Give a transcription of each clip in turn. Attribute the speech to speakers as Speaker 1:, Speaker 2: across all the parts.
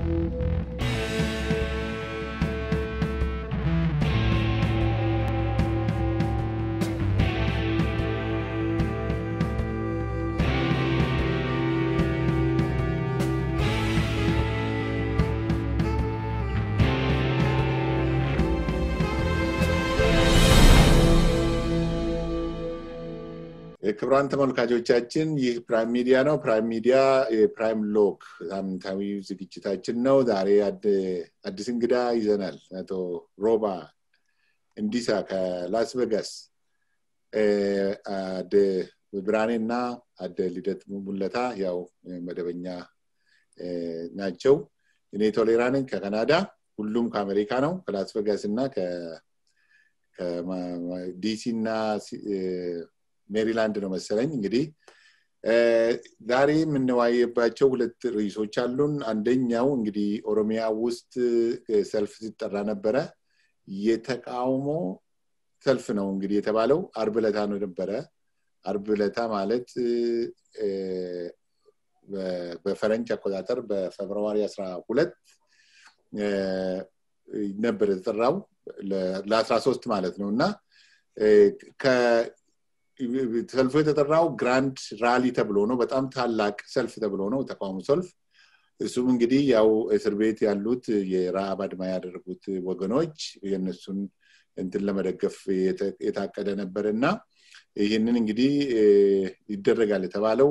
Speaker 1: ክቡራን ተመልካቾቻችን ይህ ፕራይም ሚዲያ ነው። ፕራይም ሚዲያ የፕራይም ሎክ ሳምንታዊ ዝግጅታችን ነው። ዛሬ አዲስ እንግዳ ይዘናል። አቶ ሮባ እንዲሳ ከላስ ቬጋስ አደ ብርሃኔ እና አደ ልደት ሙለታ ያው መደበኛ ናቸው። እኔ ቶሌራ ነኝ ከካናዳ፣ ሁሉም ከአሜሪካ ነው። ከላስ ቬጋስ እና ከዲሲ እና ሜሪላንድ ነው መሰለኝ። እንግዲህ ዛሬ የምንወያየባቸው ሁለት ርዕሶች አሉን። አንደኛው እንግዲህ ኦሮሚያ ውስጥ ሰልፍ ሲጠራ ነበረ። የተቃውሞ ሰልፍ ነው እንግዲህ የተባለው አርብ ለታ ነው ነበረ። አርብ ለታ ማለት በፈረንጅ አቆጣጠር በፌብርዋሪ አስራ ሁለት ነበር የተጠራው ለአስራ ሶስት ማለት ነው እና ሰልፉ የተጠራው ግራንድ ራሊ ተብሎ ነው። በጣም ታላቅ ሰልፍ ተብሎ ነው ተቃውሞ ሰልፍ። እሱም እንግዲህ ያው እስር ቤት ያሉት የረሃብ አድማ ያደረጉት ወገኖች የእነሱን እንትን ለመደገፍ የታቀደ ነበር እና ይህንን እንግዲህ ይደረጋል የተባለው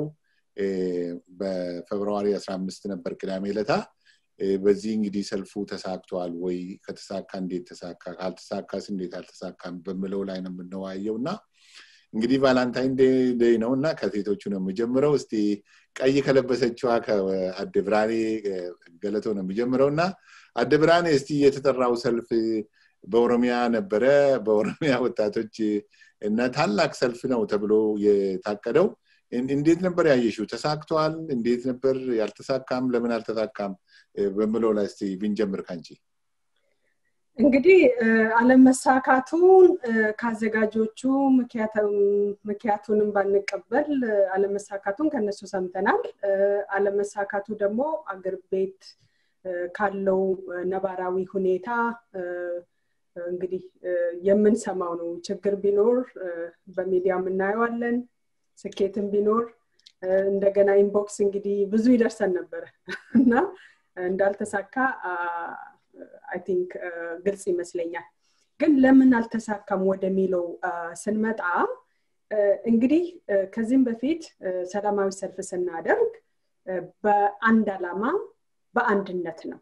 Speaker 1: በፌብርዋሪ አስራ አምስት ነበር ቅዳሜ ለታ። በዚህ እንግዲህ ሰልፉ ተሳክተዋል ወይ? ከተሳካ እንዴት ተሳካ? ካልተሳካስ እንዴት አልተሳካም? በምለው ላይ ነው የምንወያየው እና እንግዲህ ቫላንታይን ዴይ ነው እና ከሴቶቹ ነው የምጀምረው። እስቲ ቀይ ከለበሰችዋ ከአደ ብርሃኔ ገለቶ ነው የምጀምረው እና አደ ብርሃኔ እስቲ የተጠራው ሰልፍ በኦሮሚያ ነበረ። በኦሮሚያ ወጣቶች እና ታላቅ ሰልፍ ነው ተብሎ የታቀደው እንዴት ነበር ያየሽው? ተሳክቷል? እንዴት ነበር? ያልተሳካም ለምን አልተሳካም? በምለው ላይ እስቲ ብንጀምር ካንቺ።
Speaker 2: እንግዲህ አለመሳካቱን ከአዘጋጆቹ ምክንያቱንም ባንቀበል አለመሳካቱን ከነሱ ሰምተናል። አለመሳካቱ ደግሞ አገር ቤት ካለው ነባራዊ ሁኔታ እንግዲህ የምንሰማው ነው። ችግር ቢኖር በሚዲያ የምናየዋለን። ስኬትም ቢኖር እንደገና ኢንቦክስ እንግዲህ ብዙ ይደርሰን ነበረ እና እንዳልተሳካ አይ ቲንክ ግልጽ ይመስለኛል። ግን ለምን አልተሳካም ወደሚለው ስንመጣ እንግዲህ ከዚህም በፊት ሰላማዊ ሰልፍ ስናደርግ በአንድ ዓላማ በአንድነት ነው።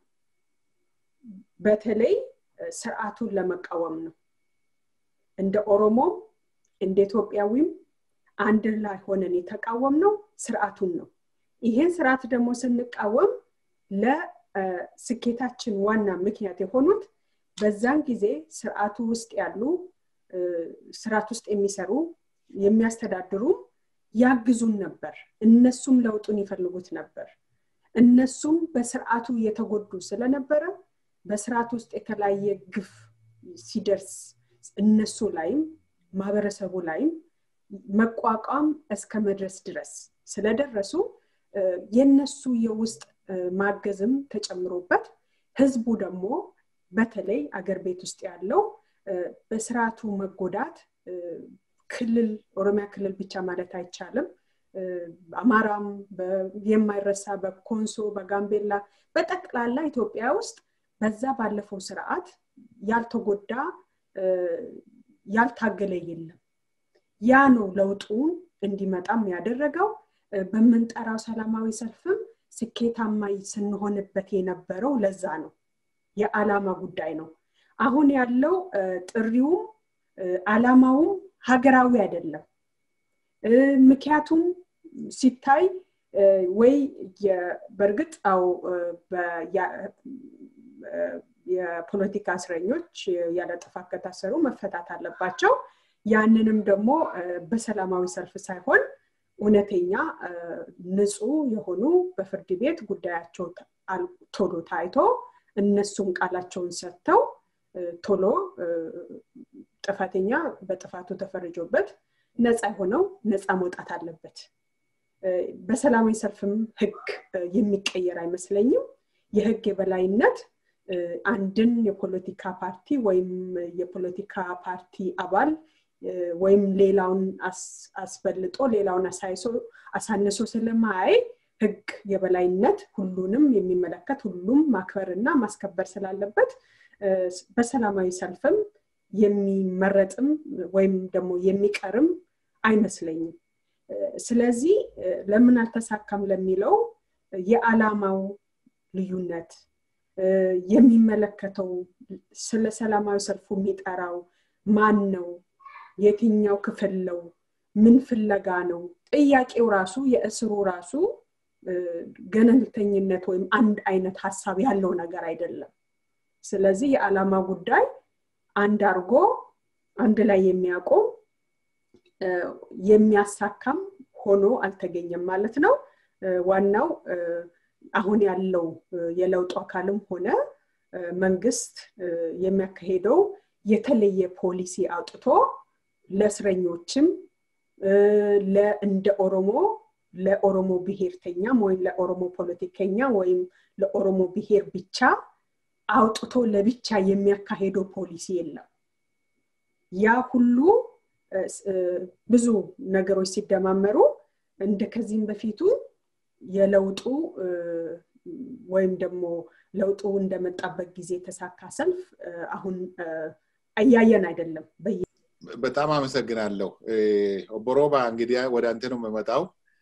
Speaker 2: በተለይ ስርዓቱን ለመቃወም ነው። እንደ ኦሮሞም እንደ ኢትዮጵያዊም አንድ ላይ ሆነን የተቃወም ነው ስርዓቱን ነው። ይሄን ስርዓት ደግሞ ስንቃወም ለስኬታችን ዋና ምክንያት የሆኑት በዛን ጊዜ ስርዓቱ ውስጥ ያሉ ስርዓት ውስጥ የሚሰሩ የሚያስተዳድሩ ያግዙን ነበር። እነሱም ለውጡን ይፈልጉት ነበር። እነሱም በስርዓቱ እየተጎዱ ስለነበረ በስርዓት ውስጥ የተለያየ ግፍ ሲደርስ እነሱ ላይም ማህበረሰቡ ላይም መቋቋም እስከ መድረስ ድረስ ስለደረሱ የነሱ የውስጥ ማገዝም ተጨምሮበት ህዝቡ ደግሞ በተለይ አገር ቤት ውስጥ ያለው በስርዓቱ መጎዳት ክልል ኦሮሚያ ክልል ብቻ ማለት አይቻልም። አማራም የማይረሳ በኮንሶ በጋምቤላ በጠቅላላ ኢትዮጵያ ውስጥ በዛ ባለፈው ስርዓት ያልተጎዳ ያልታገለ የለም። ያ ነው ለውጡን እንዲመጣም ያደረገው። በምንጠራው ሰላማዊ ሰልፍም ስኬታማ ስንሆንበት የነበረው ለዛ ነው። የዓላማ ጉዳይ ነው። አሁን ያለው ጥሪውም ዓላማውም ሀገራዊ አይደለም። ምክንያቱም ሲታይ ወይ በእርግጥ ው የፖለቲካ እስረኞች ያለ ጥፋት ከታሰሩ መፈታት አለባቸው። ያንንም ደግሞ በሰላማዊ ሰልፍ ሳይሆን እውነተኛ ንጹህ የሆኑ በፍርድ ቤት ጉዳያቸው ቶሎ ታይቶ እነሱም ቃላቸውን ሰጥተው ቶሎ ጥፋተኛ በጥፋቱ ተፈርጆበት ነፃ የሆነው ነፃ መውጣት አለበት። በሰላማዊ ሰልፍም ህግ የሚቀየር አይመስለኝም። የህግ የበላይነት አንድን የፖለቲካ ፓርቲ ወይም የፖለቲካ ፓርቲ አባል ወይም ሌላውን አስበልጦ ሌላውን አሳንሶ ስለማያይ ህግ የበላይነት ሁሉንም የሚመለከት ሁሉም ማክበርና ማስከበር ስላለበት በሰላማዊ ሰልፍም የሚመረጥም ወይም ደግሞ የሚቀርም አይመስለኝም ስለዚህ ለምን አልተሳካም ለሚለው የዓላማው ልዩነት የሚመለከተው ስለ ሰላማዊ ሰልፉ የሚጠራው ማን ነው የትኛው ክፍል ነው ምን ፍለጋ ነው ጥያቄው ራሱ የእስሩ ራሱ ገለልተኝነት ወይም አንድ አይነት ሀሳብ ያለው ነገር አይደለም ስለዚህ የዓላማ ጉዳይ አንድ አርጎ አንድ ላይ የሚያቆም የሚያሳካም ሆኖ አልተገኘም ማለት ነው ዋናው አሁን ያለው የለውጡ አካልም ሆነ መንግስት የሚያካሄደው የተለየ ፖሊሲ አውጥቶ ለእስረኞችም እንደ ኦሮሞ ለኦሮሞ ብሔርተኛም ወይም ለኦሮሞ ፖለቲከኛ ወይም ለኦሮሞ ብሔር ብቻ አውጥቶ ለብቻ የሚያካሄደው ፖሊሲ የለም ያ ሁሉ ብዙ ነገሮች ሲደማመሩ እንደ ከዚህም በፊቱ የለውጡ ወይም ደግሞ ለውጡ እንደመጣበት ጊዜ የተሳካ ሰልፍ አሁን እያየን አይደለም
Speaker 1: በጣም አመሰግናለሁ ኦቦሮባ እንግዲህ ወደ አንተ ነው የምመጣው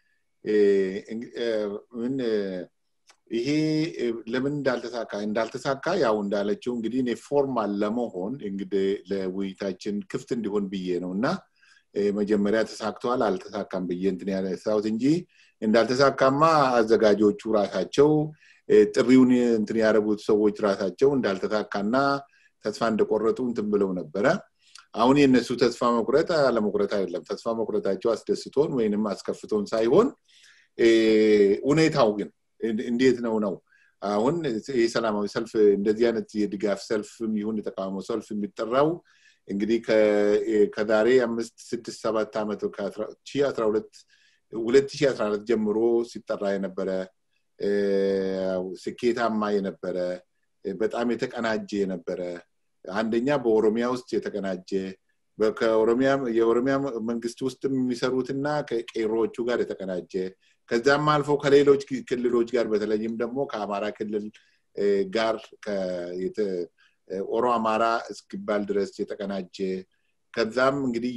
Speaker 1: ምን ይሄ ለምን እንዳልተሳካ እንዳልተሳካ ያው እንዳለችው እንግዲህ እኔ ፎርማል ለመሆን እንግዲህ ለውይይታችን ክፍት እንዲሆን ብዬ ነው እና መጀመሪያ ተሳክተዋል አልተሳካም ብዬ እንትን ያነሳሁት እንጂ እንዳልተሳካማ አዘጋጆቹ ራሳቸው ጥሪውን እንትን ያደረጉት ሰዎች ራሳቸው እንዳልተሳካና ተስፋ እንደቆረጡ እንትን ብለው ነበረ አሁን የእነሱ ተስፋ መቁረጥ አለመቁረጥ አይደለም ተስፋ መቁረጣቸው አስደስቶን ወይንም አስከፍቶን ሳይሆን ሁኔታው ግን እንዴት ነው ነው አሁን ይህ ሰላማዊ ሰልፍ እንደዚህ አይነት የድጋፍ ሰልፍም ይሁን የተቃውሞ ሰልፍ የሚጠራው እንግዲህ ከዛሬ አምስት ስድስት ሰባት ዓመት ሁለት ሺ አስራ ሁለት ጀምሮ ሲጠራ የነበረ ስኬታማ የነበረ በጣም የተቀናጀ የነበረ አንደኛ በኦሮሚያ ውስጥ የተቀናጀ የኦሮሚያ መንግስት ውስጥ የሚሰሩትና ከቄሮዎቹ ጋር የተቀናጀ ከዛም አልፎ ከሌሎች ክልሎች ጋር በተለይም ደግሞ ከአማራ ክልል ጋር ኦሮ አማራ እስኪባል ድረስ የተቀናጀ ከዛም እንግዲህ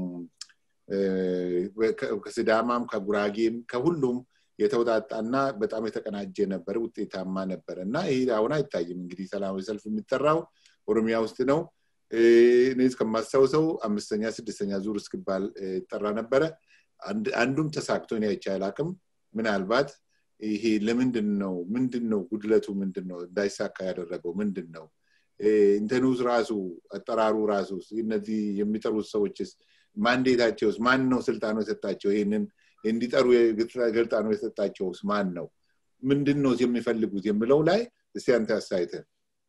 Speaker 1: ከስዳማም ከጉራጌም ከሁሉም የተውጣጣና በጣም የተቀናጀ ነበር ውጤታማ ነበር እና ይህ አሁን አይታይም እንግዲህ ሰላማዊ ሰልፍ የሚጠራው ኦሮሚያ ውስጥ ነው እኔ እስከማስታውሰው አምስተኛ ስድስተኛ ዙር እስክባል ይጠራ ነበረ አንዱም ተሳክቶ እኔ አይቻል አቅም ምናልባት ይሄ ለምንድን ነው ምንድን ነው ጉድለቱ ምንድን ነው እንዳይሳካ ያደረገው ምንድን ነው ኢንተኑስ ራሱ አጠራሩ ራሱ እነዚህ የሚጠሩት ሰዎችስ ማንዴታቸውስ ማን ነው ስልጣኑ የሰጣቸው ይህንን እንዲጠሩ ገልጣኑ የሰጣቸውስ ማን ነው ምንድን ነው የሚፈልጉት የሚለው ላይ እስቲ አንተ አስተያየትህ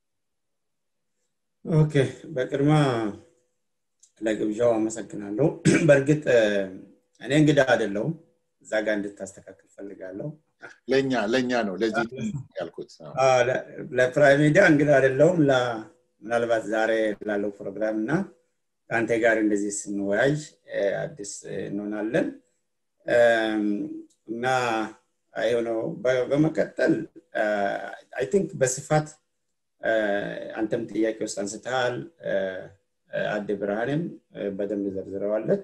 Speaker 3: ኦኬ በቅድማ ለግብዣው አመሰግናለሁ በእርግጥ እኔ እንግዳ አይደለውም እዛ ጋር እንድታስተካክል ፈልጋለሁ
Speaker 1: ለእኛ ለእኛ ነው ለዚህ ያልኩት
Speaker 3: ለፕራይም ሚዲያ እንግዳ አይደለውም ምናልባት ዛሬ ላለው ፕሮግራም እና ከአንተ ጋር እንደዚህ ስንወያይ አዲስ እንሆናለን እና ነው በመቀጠል አይ ቲንክ በስፋት አንተም ጥያቄ ውስጥ አንስተሃል አድ ብርሃንም በደንብ ዘርዝረዋለች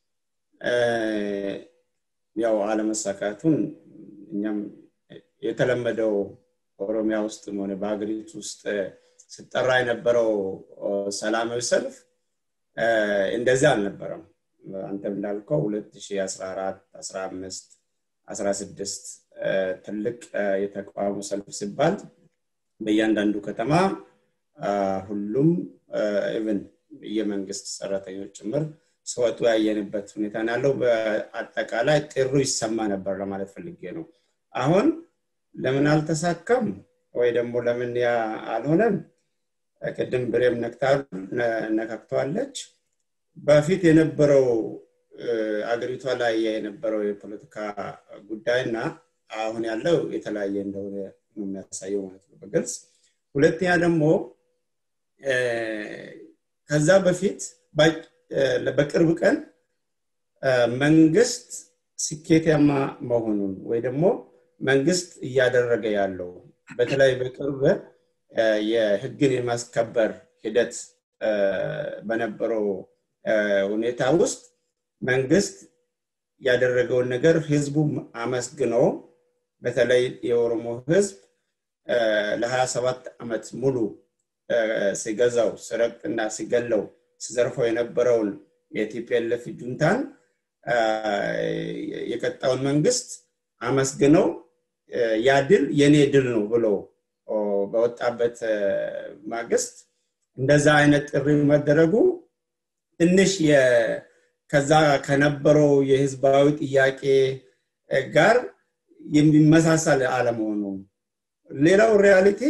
Speaker 3: ያው አለመሳካቱን እኛም የተለመደው ኦሮሚያ ውስጥ ሆነ በሀገሪቱ ውስጥ ስጠራ የነበረው ሰላማዊ ሰልፍ እንደዚህ አልነበረም አንተም እንዳልከው 2014 15 16 ትልቅ የተቃውሞ ሰልፍ ሲባል በእያንዳንዱ ከተማ ሁሉም ኢቨን የመንግስት ሰራተኞች ጭምር ሲወጡ ያየንበት ሁኔታ ያለው በአጠቃላይ ጥሩ ይሰማ ነበር ለማለት ፈልጌ ነው አሁን ለምን አልተሳካም ወይ ደግሞ ለምን ያ አልሆነም ቅድም ብሬም ነካክተዋለች በፊት የነበረው አገሪቷ ላይ የነበረው የፖለቲካ ጉዳይና አሁን ያለው የተለያየ እንደሆነ ነው የሚያሳየው ማለት ነው በግልጽ ሁለተኛ ደግሞ ከዛ በፊት በቅርብ ቀን መንግስት ስኬታማ መሆኑን ወይ ደግሞ መንግስት እያደረገ ያለው በተለይ በቅርብ የህግን የማስከበር ሂደት በነበረው ሁኔታ ውስጥ መንግስት ያደረገውን ነገር ህዝቡ አመስግኖ በተለይ የኦሮሞ ህዝብ ለ27 ዓመት ሙሉ ሲገዛው ሲረግጥና ሲገለው ሲዘርፈው የነበረውን የቲፒኤልኤፍ ጁንታን የቀጣውን መንግስት አመስግነው ያ ድል የኔ ድል ነው ብሎ በወጣበት ማግስት እንደዛ አይነት ጥሪ መደረጉ ትንሽ ከዛ ከነበረው የህዝባዊ ጥያቄ ጋር የሚመሳሰል አለመሆኑ ሌላው ሪያሊቲ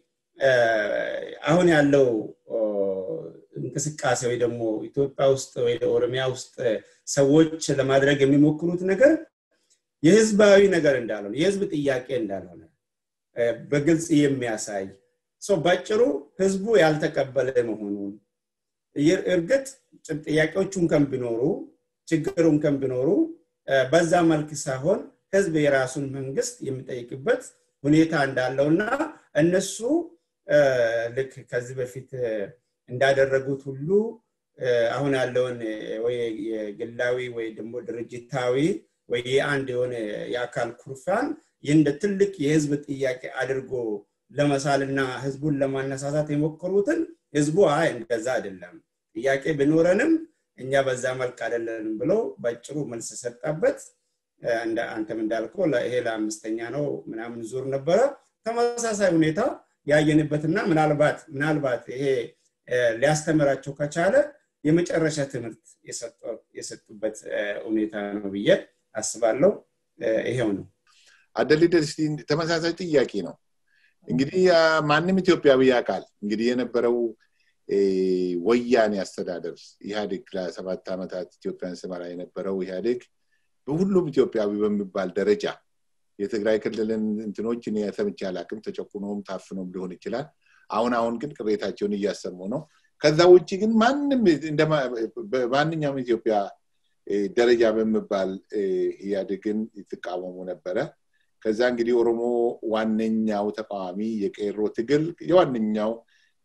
Speaker 3: አሁን ያለው እንቅስቃሴ ወይ ደግሞ ኢትዮጵያ ውስጥ ወይ ኦሮሚያ ውስጥ ሰዎች ለማድረግ የሚሞክሩት ነገር የህዝባዊ ነገር እንዳልሆነ የህዝብ ጥያቄ እንዳልሆነ በግልጽ የሚያሳይ ባጭሩ ህዝቡ ያልተቀበለ መሆኑን እርግጥ ጥያቄዎቹን ከም ቢኖሩ ችግሩን ከም ቢኖሩ በዛ መልክ ሳይሆን ህዝብ የራሱን መንግስት የሚጠይቅበት ሁኔታ እንዳለውና እነሱ ልክ ከዚህ በፊት እንዳደረጉት ሁሉ አሁን ያለውን ወይ የግላዊ ወይ ደግሞ ድርጅታዊ ወይ አንድ የሆነ የአካል ኩርፋን እንደ ትልቅ የህዝብ ጥያቄ አድርጎ ለመሳልና ህዝቡን ለማነሳሳት የሞከሩትን ህዝቡ አይ እንደዛ አይደለም ጥያቄ ቢኖረንም እኛ በዛ መልክ አይደለንም ብለው በጭሩ መልስ ሰጣበት አንተም እንዳልከው ይሄ ለአምስተኛ ነው ምናምን ዙር ነበረ ተመሳሳይ ሁኔታ ያየንበትና ምናልባት ምናልባት ይሄ ሊያስተምራቸው ከቻለ የመጨረሻ ትምህርት የሰጡበት ሁኔታ ነው ብዬ አስባለሁ ይሄው ነው
Speaker 1: አደሊደስ ተመሳሳይ ጥያቄ ነው እንግዲህ ማንም ኢትዮጵያዊ ያውቃል እንግዲህ የነበረው ወያኔ አስተዳደር ኢህአዴግ ለሰባት ዓመታት ኢትዮጵያን ስመራ የነበረው ኢህአዴግ በሁሉም ኢትዮጵያዊ በሚባል ደረጃ የትግራይ ክልልን እንትኖች እኔ ሰምቼ አላቅም ተጨቁኖም ታፍኖም ሊሆን ይችላል አሁን አሁን ግን ቅሬታቸውን እያሰሙ ነው ከዛ ውጭ ግን ማንም በማንኛውም ኢትዮጵያ ደረጃ በሚባል ኢህአዴግን ይትቃወሙ ነበረ ከዛ እንግዲህ ኦሮሞ ዋነኛው ተቃዋሚ የቄሮ ትግል የዋነኛው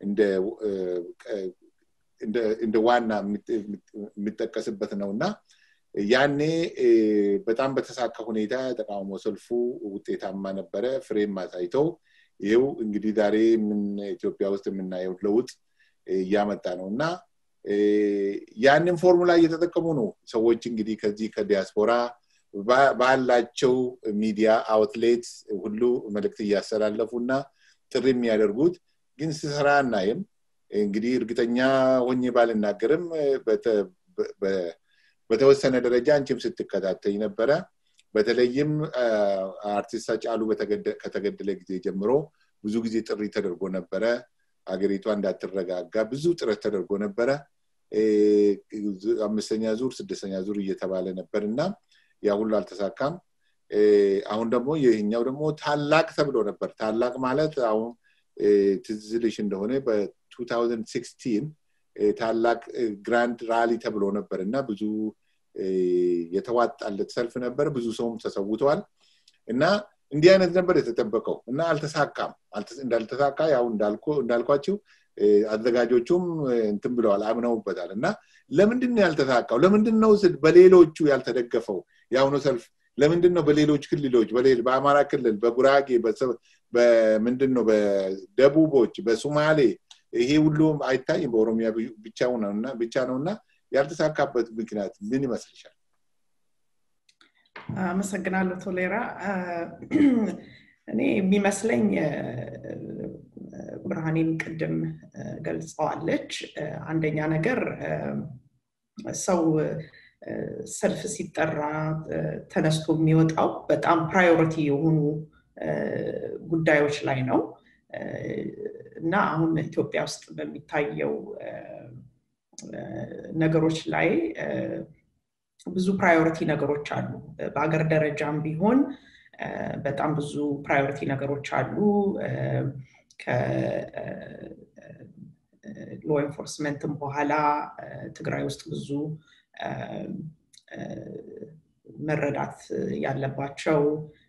Speaker 1: እንደ ዋና የሚጠቀስበት ነው እና ያኔ በጣም በተሳካ ሁኔታ ተቃውሞ ሰልፉ ውጤታማ ነበረ ፍሬም አሳይተው ይው እንግዲህ ዛሬ ምን ኢትዮጵያ ውስጥ የምናየው ለውጥ እያመጣ ነው እና ያንን ፎርሙላ እየተጠቀሙ ነው ሰዎች እንግዲህ ከዚህ ከዲያስፖራ ባላቸው ሚዲያ አውትሌት ሁሉ መልእክት እያስተላለፉ እና ጥሪ የሚያደርጉት ግን ስሰራ እናይም እንግዲህ እርግጠኛ ሆኜ ባልናገርም በተወሰነ ደረጃ አንቺም ስትከታተኝ ነበረ በተለይም አርቲስት አጫሉ ከተገደለ ጊዜ ጀምሮ ብዙ ጊዜ ጥሪ ተደርጎ ነበረ ሀገሪቷ እንዳትረጋጋ ብዙ ጥረት ተደርጎ ነበረ አምስተኛ ዙር ስድስተኛ ዙር እየተባለ ነበር እና ያ ሁሉ አልተሳካም አሁን ደግሞ ይህኛው ደግሞ ታላቅ ተብሎ ነበር ታላቅ ማለት አሁን ትዝልሽ እንደሆነ በ2016 ታላቅ ግራንድ ራሊ ተብሎ ነበር እና ብዙ የተዋጣለት ሰልፍ ነበር ብዙ ሰውም ተሰውተዋል እና እንዲህ አይነት ነበር የተጠበቀው እና አልተሳካም እንዳልተሳካ ያው እንዳልኳቸው አዘጋጆቹም እንትን ብለዋል አምነውበታል እና ለምንድን ነው ያልተሳካው ለምንድን ነው በሌሎቹ ያልተደገፈው የአሁኑ ሰልፍ ለምንድን ነው በሌሎች ክልሎች በአማራ ክልል በጉራጌ በምንድን ነው በደቡቦች በሱማሌ ይሄ ሁሉም አይታይም በኦሮሚያ ብቻ ነው እና ያልተሳካበት ምክንያት ምን ይመስልሻል
Speaker 4: አመሰግናለሁ ቶሌራ እኔ የሚመስለኝ ብርሃኔም ቅድም ገልጸዋለች አንደኛ ነገር ሰው ሰልፍ ሲጠራ ተነስቶ የሚወጣው በጣም ፕራዮሪቲ የሆኑ ጉዳዮች ላይ ነው እና አሁን ኢትዮጵያ ውስጥ በሚታየው ነገሮች ላይ ብዙ ፕራዮሪቲ ነገሮች አሉ በሀገር ደረጃም ቢሆን በጣም ብዙ ፕራዮሪቲ ነገሮች አሉ ሎ ኤንፎርስመንትም በኋላ ትግራይ ውስጥ ብዙ መረዳት ያለባቸው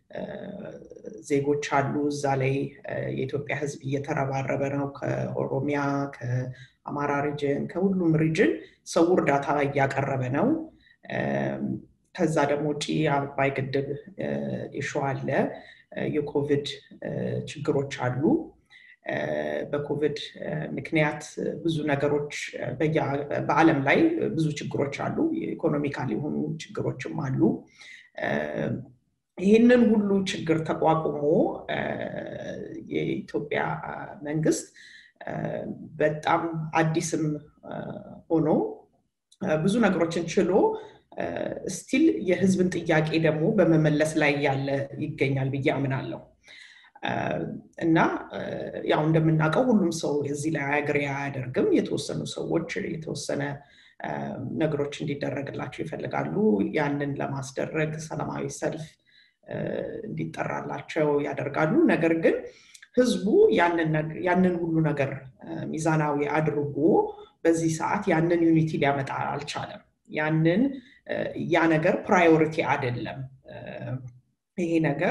Speaker 4: ዜጎች አሉ። እዛ ላይ የኢትዮጵያ ሕዝብ እየተረባረበ ነው። ከኦሮሚያ፣ ከአማራ ሪጅን፣ ከሁሉም ሪጅን ሰው እርዳታ እያቀረበ ነው። ከዛ ደግሞ ውጭ አባይ ግድብ ኢሹ አለ። የኮቪድ ችግሮች አሉ። በኮቪድ ምክንያት ብዙ ነገሮች በዓለም ላይ ብዙ ችግሮች አሉ። ኢኮኖሚካል የሆኑ ችግሮችም አሉ። ይህንን ሁሉ ችግር ተቋቁሞ የኢትዮጵያ መንግስት በጣም አዲስም ሆኖ ብዙ ነገሮችን ችሎ ስቲል የህዝብን ጥያቄ ደግሞ በመመለስ ላይ ያለ ይገኛል ብዬ አምናለሁ። እና ያው እንደምናውቀው ሁሉም ሰው እዚህ ላይ አግሪ አያደርግም። የተወሰኑ ሰዎች የተወሰነ ነገሮች እንዲደረግላቸው ይፈልጋሉ። ያንን ለማስደረግ ሰላማዊ ሰልፍ እንዲጠራላቸው ያደርጋሉ። ነገር ግን ህዝቡ ያንን ሁሉ ነገር ሚዛናዊ አድርጎ በዚህ ሰዓት ያንን ዩኒቲ ሊያመጣ አልቻለም። ያንን ያ ነገር ፕራዮሪቲ አይደለም። ይሄ ነገር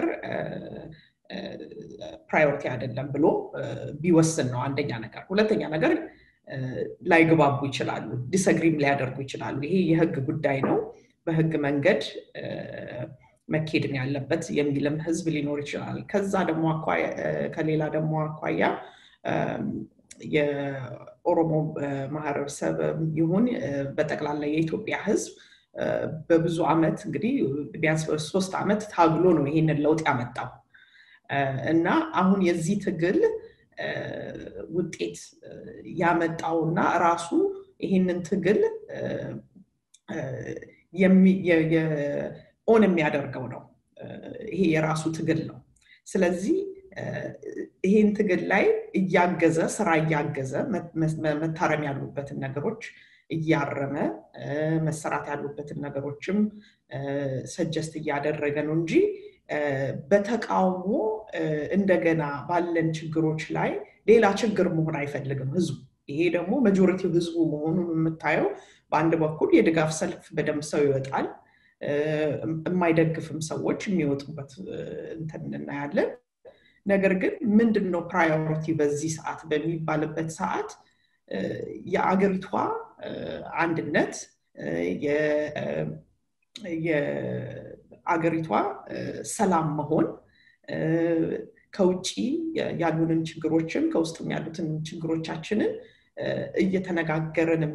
Speaker 4: ፕራዮሪቲ አይደለም ብሎ ቢወስን ነው አንደኛ ነገር። ሁለተኛ ነገር ላይግባቡ ይችላሉ፣ ዲሰግሪም ሊያደርጉ ይችላሉ። ይሄ የህግ ጉዳይ ነው፣ በህግ መንገድ መኬድን ያለበት የሚልም ህዝብ ሊኖር ይችላል። ከዛ ደግሞ ከሌላ ደግሞ አኳያ የኦሮሞ ማህበረሰብ ይሁን በጠቅላላ የኢትዮጵያ ህዝብ በብዙ ዓመት እንግዲህ ቢያንስ ሶስት ዓመት ታግሎ ነው ይሄንን ለውጥ ያመጣው እና አሁን የዚህ ትግል ውጤት ያመጣውና ራሱ ይህንን ትግል ኦን የሚያደርገው ነው። ይሄ የራሱ ትግል ነው። ስለዚህ ይህን ትግል ላይ እያገዘ ስራ እያገዘ መታረም ያሉበትን ነገሮች እያረመ መሰራት ያሉበትን ነገሮችም ሰጀስት እያደረገ ነው እንጂ በተቃውሞ እንደገና ባለን ችግሮች ላይ ሌላ ችግር መሆን አይፈልግም ህዝቡ። ይሄ ደግሞ መጆሪቲው ህዝቡ መሆኑን የምታየው በአንድ በኩል የድጋፍ ሰልፍ በደንብ ሰው ይወጣል፣ የማይደግፍም ሰዎች የሚወጡበት እንትን እናያለን። ነገር ግን ምንድን ነው ፕራዮሪቲ በዚህ ሰዓት በሚባልበት ሰዓት የአገሪቷ አንድነት የአገሪቷ ሰላም መሆን ከውጭ ያሉንን ችግሮችም ከውስጥም ያሉትን ችግሮቻችንን እየተነጋገርንም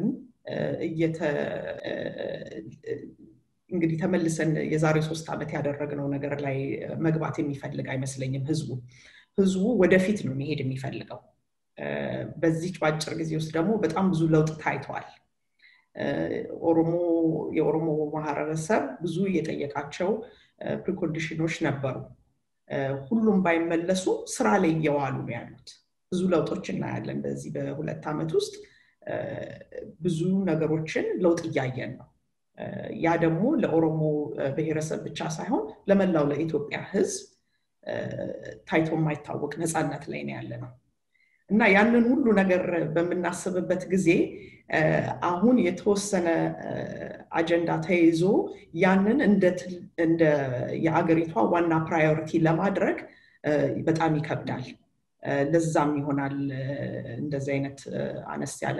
Speaker 4: እንግዲህ ተመልሰን የዛሬ ሶስት ዓመት ያደረግነው ነገር ላይ መግባት የሚፈልግ አይመስለኝም ህዝቡ ህዝቡ ወደፊት ነው መሄድ የሚፈልገው በዚች በአጭር ጊዜ ውስጥ ደግሞ በጣም ብዙ ለውጥ ታይተዋል ኦሮሞ የኦሮሞ ማህበረሰብ ብዙ የጠየቃቸው ፕሪኮንዲሽኖች ነበሩ ሁሉም ባይመለሱ ስራ ላይ እየዋሉ ነው ያሉት ብዙ ለውጦች እናያለን በዚህ በሁለት ዓመት ውስጥ ብዙ ነገሮችን ለውጥ እያየን ነው ያ ደግሞ ለኦሮሞ ብሔረሰብ ብቻ ሳይሆን ለመላው ለኢትዮጵያ ህዝብ ታይቶ የማይታወቅ ነፃነት ላይ ነው ያለ ነው እና ያንን ሁሉ ነገር በምናስብበት ጊዜ አሁን የተወሰነ አጀንዳ ተይዞ ያንን እንደ የአገሪቷ ዋና ፕራዮሪቲ ለማድረግ በጣም ይከብዳል ለዛም ይሆናል እንደዚህ አይነት አነስ ያለ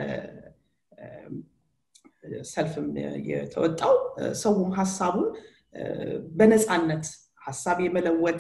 Speaker 4: ሰልፍም የተወጣው ሰውም ሀሳቡን በነፃነት ሀሳብ የመለወጥ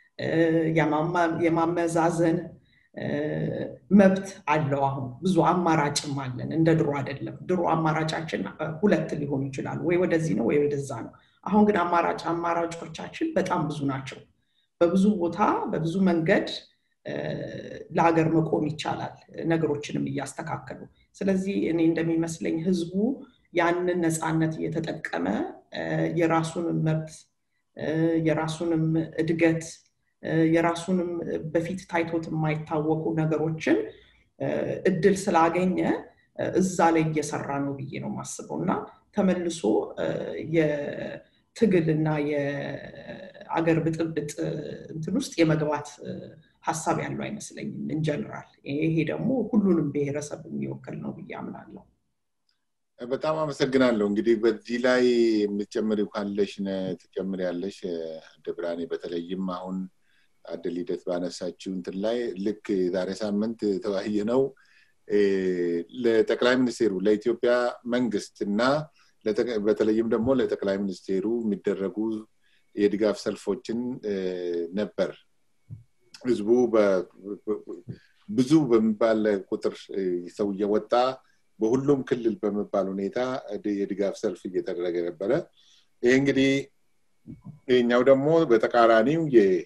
Speaker 4: የማመዛዘን መብት አለው አሁን ብዙ አማራጭም አለን እንደ ድሮ አይደለም ድሮ አማራጫችን ሁለት ሊሆኑ ይችላሉ ወይ ወደዚህ ነው ወይ ወደዛ ነው አሁን ግን አማራጭ አማራጮቻችን በጣም ብዙ ናቸው በብዙ ቦታ በብዙ መንገድ ለሀገር መቆም ይቻላል ነገሮችንም እያስተካከሉ ስለዚህ እኔ እንደሚመስለኝ ህዝቡ ያንን ነፃነት እየተጠቀመ የራሱንም መብት የራሱንም እድገት የራሱንም በፊት ታይቶት የማይታወቁ ነገሮችን እድል ስላገኘ እዛ ላይ እየሰራ ነው ብዬ ነው የማስበው እና ተመልሶ የትግል እና አገር ብጥብጥ እንትን ውስጥ የመግባት ሀሳብ ያለው አይመስለኝም እንጀነራል። ይሄ ደግሞ ሁሉንም ብሔረሰብ የሚወክል ነው ብዬ አምናለሁ።
Speaker 1: በጣም አመሰግናለሁ። እንግዲህ በዚህ ላይ የምትጨምሪው ካለሽ ትጨምር ያለሽ ደብራኔ በተለይም አሁን አደ ልደት ባነሳችው እንትን ላይ ልክ ዛሬ ሳምንት ተወያየ ነው ለጠቅላይ ሚኒስቴሩ ለኢትዮጵያ መንግስት እና በተለይም ደግሞ ለጠቅላይ ሚኒስቴሩ የሚደረጉ የድጋፍ ሰልፎችን ነበር። ህዝቡ ብዙ በሚባል ቁጥር ሰው እየወጣ በሁሉም ክልል በመባል ሁኔታ የድጋፍ ሰልፍ እየተደረገ ነበረ። ይህ እንግዲህ ይህኛው ደግሞ በተቃራኒው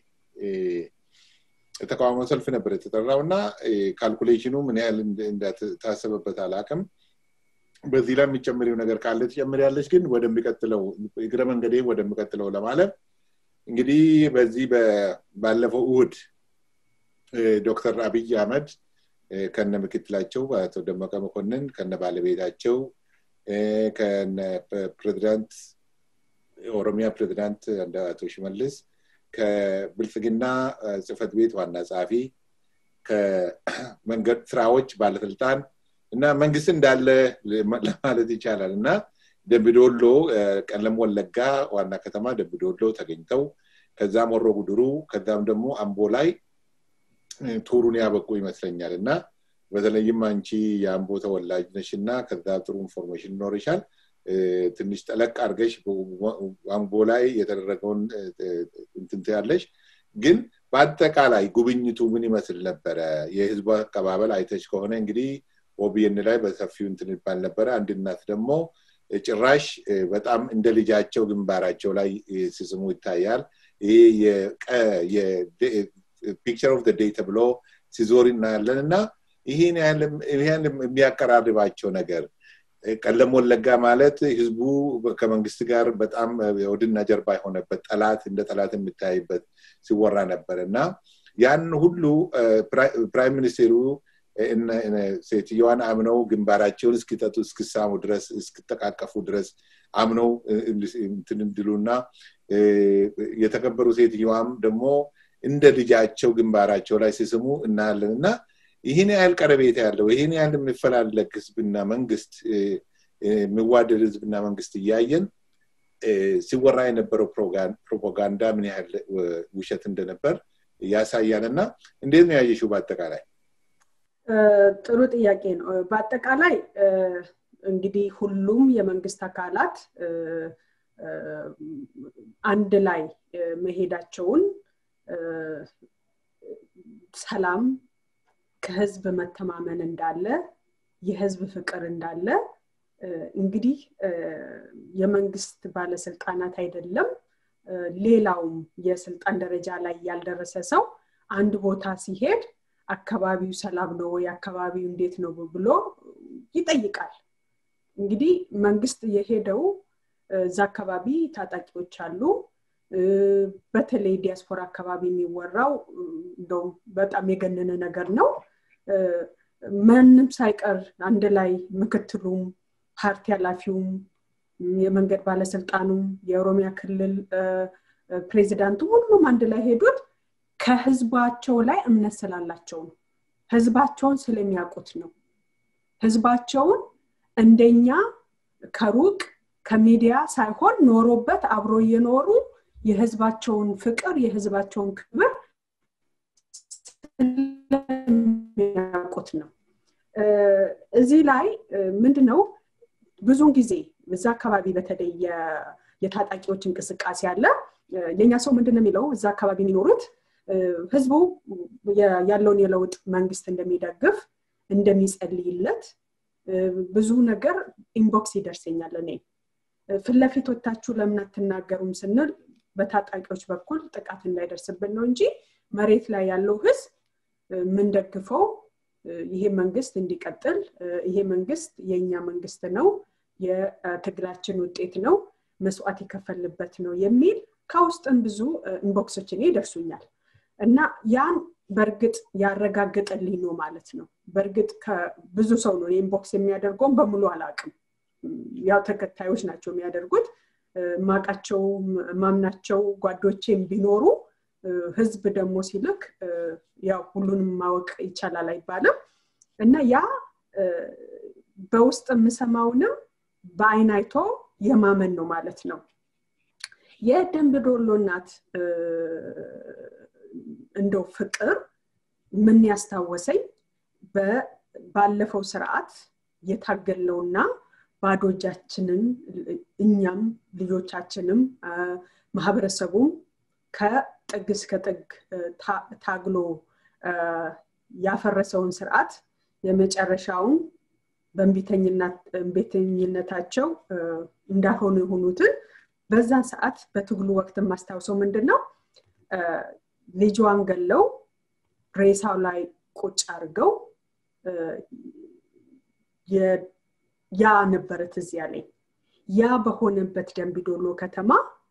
Speaker 1: የተቃውሞ ሰልፍ ነበር የተጠራው እና ካልኩሌሽኑ ምን ያህል እንደታሰበበት አላቅም። በዚህ ላይ የሚጨምሪው ነገር ካለ ትጨምሪያለች። ግን ወደሚቀጥለው እግረ መንገዴ ወደሚቀጥለው ለማለት እንግዲህ በዚህ ባለፈው እሁድ ዶክተር አብይ አህመድ ከነ ምክትላቸው አቶ ደመቀ መኮንን ከነ ባለቤታቸው ከነ ፕሬዚዳንት ኦሮሚያ ፕሬዚዳንት አቶ ሽመልስ ከብልጽግና ጽህፈት ቤት ዋና ጸሐፊ ከመንገድ ስራዎች ባለስልጣን እና መንግስት እንዳለ ለማለት ይቻላል እና ደምቢዶሎ ቀለም ወለጋ ዋና ከተማ ደምቢዶሎ ተገኝተው ከዛም ወሮ ጉድሩ ከዛም ደግሞ አምቦ ላይ ቱሩን ያበቁ ይመስለኛል እና በተለይም አንቺ የአምቦ ተወላጅ ነሽ እና ከዛ ጥሩ ኢንፎርሜሽን ይኖርሻል ትንሽ ጠለቅ አድርገሽ አምቦ ላይ የተደረገውን እንትንት ያለሽ ግን በአጠቃላይ ጉብኝቱ ምን ይመስል ነበረ የህዝቡ አቀባበል አይተች ከሆነ እንግዲህ ኦቢኤን ላይ በሰፊው እንትን ይባል ነበረ አንድ እናት ደግሞ ጭራሽ በጣም እንደ ልጃቸው ግንባራቸው ላይ ሲስሙ ይታያል ይሄ ፒክቸር ኦፍ ዴይ ተብሎ ሲዞር እናያለን እና ይህን ያህል የሚያቀራርባቸው ነገር ቀለም ወለጋ ማለት ህዝቡ ከመንግስት ጋር በጣም ወድና ጀርባ የሆነበት ጠላት እንደ ጠላት የሚታይበት ሲወራ ነበር እና ያን ሁሉ ፕራይም ሚኒስቴሩ ሴትዮዋን አምነው ግንባራቸውን እስኪጠጡ እስክሳሙ ድረስ እስክጠቃቀፉ ድረስ አምነው እንትን እንድሉና የተከበሩ ሴትዮዋም ደግሞ እንደ ልጃቸው ግንባራቸው ላይ ሲስሙ እናያለን እና ይህን ያህል ቀረቤታ ያለው ይህን ያህል የሚፈላለግ ህዝብና መንግስት የሚዋደድ ህዝብና መንግስት እያየን ሲወራ የነበረው ፕሮፓጋንዳ ምን ያህል ውሸት እንደነበር ያሳያል እና እንዴት ነው ያየሽው በአጠቃላይ
Speaker 2: ጥሩ ጥያቄ ነው በአጠቃላይ እንግዲህ ሁሉም የመንግስት አካላት አንድ ላይ መሄዳቸውን ሰላም ከህዝብ መተማመን እንዳለ የህዝብ ፍቅር እንዳለ እንግዲህ የመንግስት ባለስልጣናት አይደለም ሌላውም የስልጣን ደረጃ ላይ ያልደረሰ ሰው አንድ ቦታ ሲሄድ አካባቢው ሰላም ነው ወይ አካባቢው እንዴት ነው ብሎ ይጠይቃል እንግዲህ መንግስት የሄደው እዛ አካባቢ ታጣቂዎች አሉ በተለይ ዲያስፖራ አካባቢ የሚወራው እንደውም በጣም የገነነ ነገር ነው ማንም ሳይቀር አንድ ላይ ምክትሉም ፓርቲ ኃላፊውም የመንገድ ባለስልጣኑም የኦሮሚያ ክልል ፕሬዚዳንቱ ሁሉም አንድ ላይ ሄዱት ከህዝባቸው ላይ እምነት ስላላቸው ነው ህዝባቸውን ስለሚያውቁት ነው ህዝባቸውን እንደኛ ከሩቅ ከሚዲያ ሳይሆን ኖሮበት አብሮ እየኖሩ የህዝባቸውን ፍቅር የህዝባቸውን ክብር ስለሚያውቁት ነው እዚህ ላይ ምንድነው ብዙውን ጊዜ እዛ አካባቢ በተለይ የታጣቂዎች እንቅስቃሴ አለ የኛ ሰው ምንድን የሚለው እዛ አካባቢ የሚኖሩት ህዝቡ ያለውን የለውጥ መንግስት እንደሚደግፍ እንደሚጸልይለት ብዙ ነገር ኢንቦክስ ይደርሰኛል እኔ ፊትለፊት ወታችሁ ለምን አትናገሩም ስንል በታጣቂዎች በኩል ጥቃት እንዳይደርስብን ነው እንጂ መሬት ላይ ያለው ህዝብ የምንደግፈው ይሄ መንግስት እንዲቀጥል ይሄ መንግስት የእኛ መንግስት ነው የትግላችን ውጤት ነው መስዋዕት የከፈልበት ነው የሚል ከውስጥም ብዙ ኢንቦክሶች እኔ ይደርሱኛል እና ያን በእርግጥ ያረጋግጥልኝ ነው ማለት ነው በእርግጥ ብዙ ሰው ነው ኢንቦክስ የሚያደርገውን በሙሉ አላቅም ያው ተከታዮች ናቸው የሚያደርጉት ማቃቸው ማምናቸው ጓዶቼም ቢኖሩ ህዝብ ደግሞ ሲልክ ያው ሁሉንም ማወቅ ይቻላል አይባልም እና ያ በውስጥ የምሰማውንም በአይን አይቶ የማመን ነው ማለት ነው የደንብ ዶሎ እናት እንደው ፍቅር ምን ያስታወሰኝ ባለፈው ስርዓት የታገልነውና ባዶ እጃችንን እኛም ልጆቻችንም ማህበረሰቡም ከጥግ እስከ ጥግ ታግሎ ያፈረሰውን ስርዓት የመጨረሻውን በእንቢተኝነታቸው እንዳልሆኑ የሆኑትን በዛን ሰዓት በትግሉ ወቅት የማስታውሰው ምንድን ነው ልጇን ገለው ሬሳው ላይ ቁጭ አድርገው ያ ነበረ ትዝ ያለኝ ያ በሆነበት ደንቢዶሎ ከተማ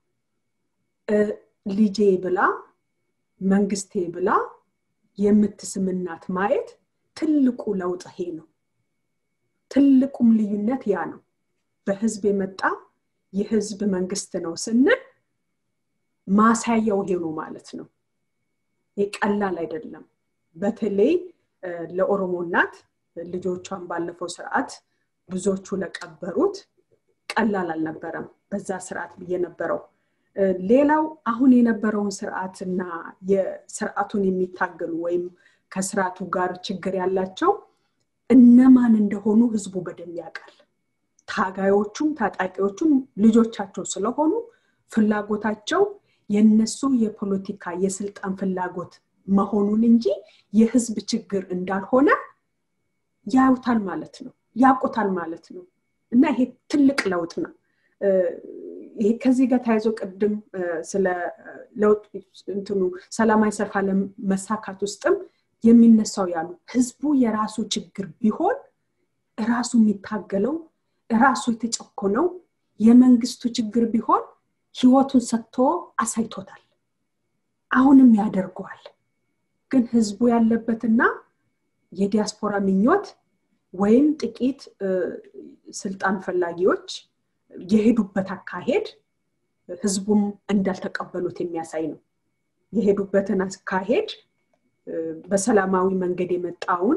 Speaker 2: ልጄ ብላ መንግስቴ ብላ የምትስምናት ማየት ትልቁ ለውጥ ይሄ ነው ትልቁም ልዩነት ያ ነው በህዝብ የመጣ የህዝብ መንግስት ነው ስንል ማሳያው ይሄ ነው ማለት ነው ይህ ቀላል አይደለም በተለይ ለኦሮሞ እናት ልጆቿን ባለፈው ስርዓት ብዙዎቹ ለቀበሩት ቀላል አልነበረም በዛ ስርዓት ብዬ ነበረው ሌላው አሁን የነበረውን ስርዓትና የስርዓቱን የሚታገሉ ወይም ከስርዓቱ ጋር ችግር ያላቸው እነማን እንደሆኑ ህዝቡ በደንብ ያውቃል ታጋዮቹም ታጣቂዎቹም ልጆቻቸው ስለሆኑ ፍላጎታቸው የነሱ የፖለቲካ የስልጣን ፍላጎት መሆኑን እንጂ የህዝብ ችግር እንዳልሆነ ያዩታል ማለት ነው ያውቁታል ማለት ነው እና ይሄ ትልቅ ለውጥ ነው ይሄ ከዚህ ጋር ተያይዞ ቅድም ስለ ለውጥ እንትኑ ሰላማዊ ሰልፍ አለመሳካት ውስጥም የሚነሳው ያሉ ህዝቡ የራሱ ችግር ቢሆን ራሱ የሚታገለው ራሱ የተጨኮነው የመንግስቱ ችግር ቢሆን ህይወቱን ሰጥቶ አሳይቶታል አሁንም ያደርገዋል ግን ህዝቡ ያለበትና የዲያስፖራ ምኞት ወይም ጥቂት ስልጣን ፈላጊዎች የሄዱበት አካሄድ ህዝቡም እንዳልተቀበሉት የሚያሳይ ነው የሄዱበትን አካሄድ በሰላማዊ መንገድ የመጣውን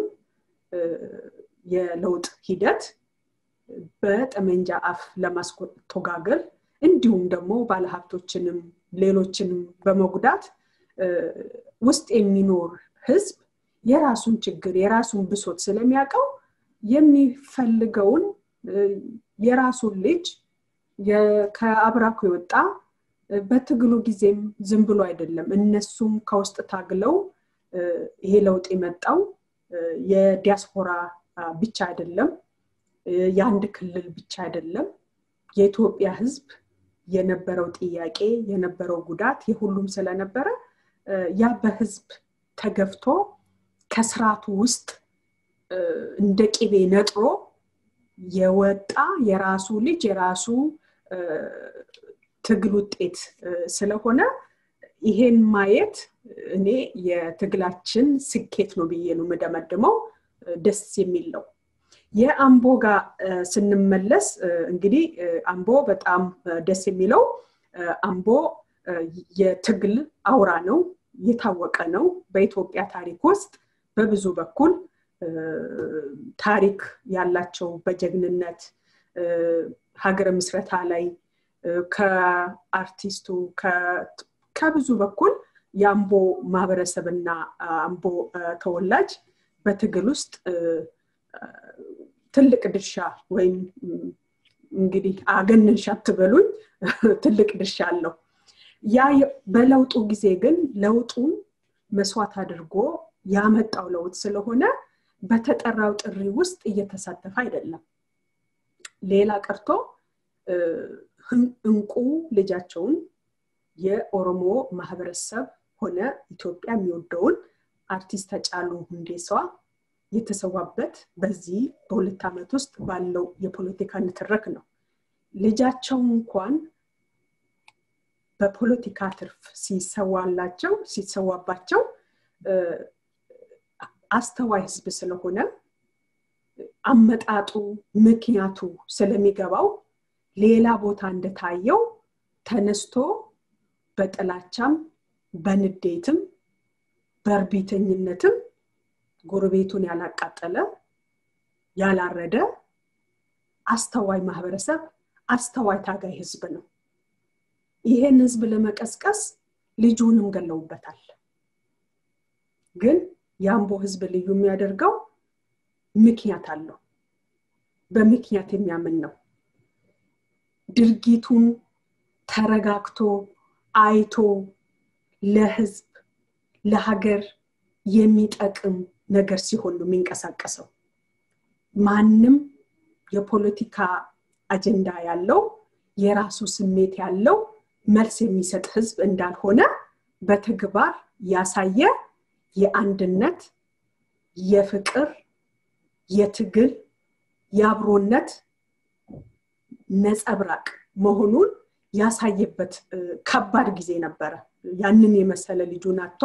Speaker 2: የለውጥ ሂደት በጠመንጃ አፍ ለማስቶጋገል እንዲሁም ደግሞ ባለሀብቶችንም ሌሎችንም በመጉዳት ውስጥ የሚኖር ህዝብ የራሱን ችግር የራሱን ብሶት ስለሚያውቀው የሚፈልገውን የራሱን ልጅ ከአብራኩ የወጣ በትግሉ ጊዜም ዝም ብሎ አይደለም እነሱም ከውስጥ ታግለው ይሄ ለውጥ የመጣው የዲያስፖራ ብቻ አይደለም የአንድ ክልል ብቻ አይደለም የኢትዮጵያ ህዝብ የነበረው ጥያቄ የነበረው ጉዳት የሁሉም ስለነበረ ያ በህዝብ ተገፍቶ ከስርዓቱ ውስጥ እንደ ቅቤ ነጥሮ የወጣ የራሱ ልጅ የራሱ ትግል ውጤት ስለሆነ ይሄን ማየት እኔ የትግላችን ስኬት ነው ብዬ ነው የምደመድመው ደስ የሚል ነው የአምቦ ጋር ስንመለስ እንግዲህ አምቦ በጣም ደስ የሚለው አምቦ የትግል አውራ ነው የታወቀ ነው በኢትዮጵያ ታሪክ ውስጥ በብዙ በኩል ታሪክ ያላቸው በጀግንነት ሀገረ ምስረታ ላይ ከአርቲስቱ ከብዙ በኩል የአምቦ ማህበረሰብና አምቦ ተወላጅ በትግል ውስጥ ትልቅ ድርሻ ወይም እንግዲህ አገንንሻ አትበሉኝ ትልቅ ድርሻ አለው ያ በለውጡ ጊዜ ግን ለውጡን መስዋዕት አድርጎ ያመጣው ለውጥ ስለሆነ በተጠራው ጥሪ ውስጥ እየተሳተፈ አይደለም ሌላ ቀርቶ እንቁ ልጃቸውን የኦሮሞ ማህበረሰብ ሆነ ኢትዮጵያ የሚወደውን አርቲስት ተጫሉ ሁንዴሷ የተሰዋበት በዚህ በሁለት ዓመት ውስጥ ባለው የፖለቲካ ንትረክ ነው ልጃቸው እንኳን በፖለቲካ ትርፍ ሲሰዋላቸው ሲሰዋባቸው አስተዋይ ህዝብ ስለሆነ አመጣጡ ምክንያቱ ስለሚገባው ሌላ ቦታ እንደታየው ተነስቶ በጥላቻም በንዴትም በእርቢተኝነትም ጎረቤቱን ያላቃጠለ ያላረደ አስተዋይ ማህበረሰብ አስተዋይ ታጋይ ህዝብ ነው ይሄን ህዝብ ለመቀስቀስ ልጁንም ገለውበታል ግን የአምቦ ህዝብ ልዩ የሚያደርገው ምክንያት አለው በምክንያት የሚያምን ነው ድርጊቱን ተረጋግቶ አይቶ ለህዝብ ለሀገር የሚጠቅም ነገር ሲሆን ነው የሚንቀሳቀሰው ማንም የፖለቲካ አጀንዳ ያለው የራሱ ስሜት ያለው መልስ የሚሰጥ ህዝብ እንዳልሆነ በተግባር ያሳየ የአንድነት የፍቅር የትግል የአብሮነት ነጸብራቅ መሆኑን ያሳየበት ከባድ ጊዜ ነበረ ያንን የመሰለ ልጁን አቶ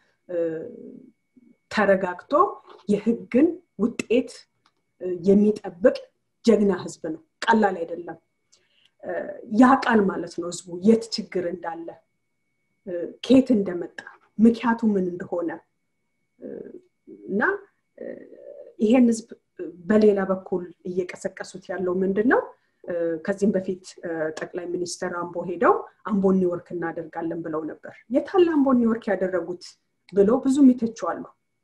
Speaker 2: ተረጋግቶ የህግን ውጤት የሚጠብቅ ጀግና ህዝብ ነው ቀላል አይደለም ያቃል ማለት ነው ህዝቡ የት ችግር እንዳለ ከየት እንደመጣ ምክንያቱ ምን እንደሆነ እና ይሄን ህዝብ በሌላ በኩል እየቀሰቀሱት ያለው ምንድን ነው ከዚህም በፊት ጠቅላይ ሚኒስትር አምቦ ሄደው አምቦን ኒውዮርክ እናደርጋለን ብለው ነበር የታለ አምቦን ኒውዮርክ ያደረጉት ብለው ብዙ ይተችዋሉ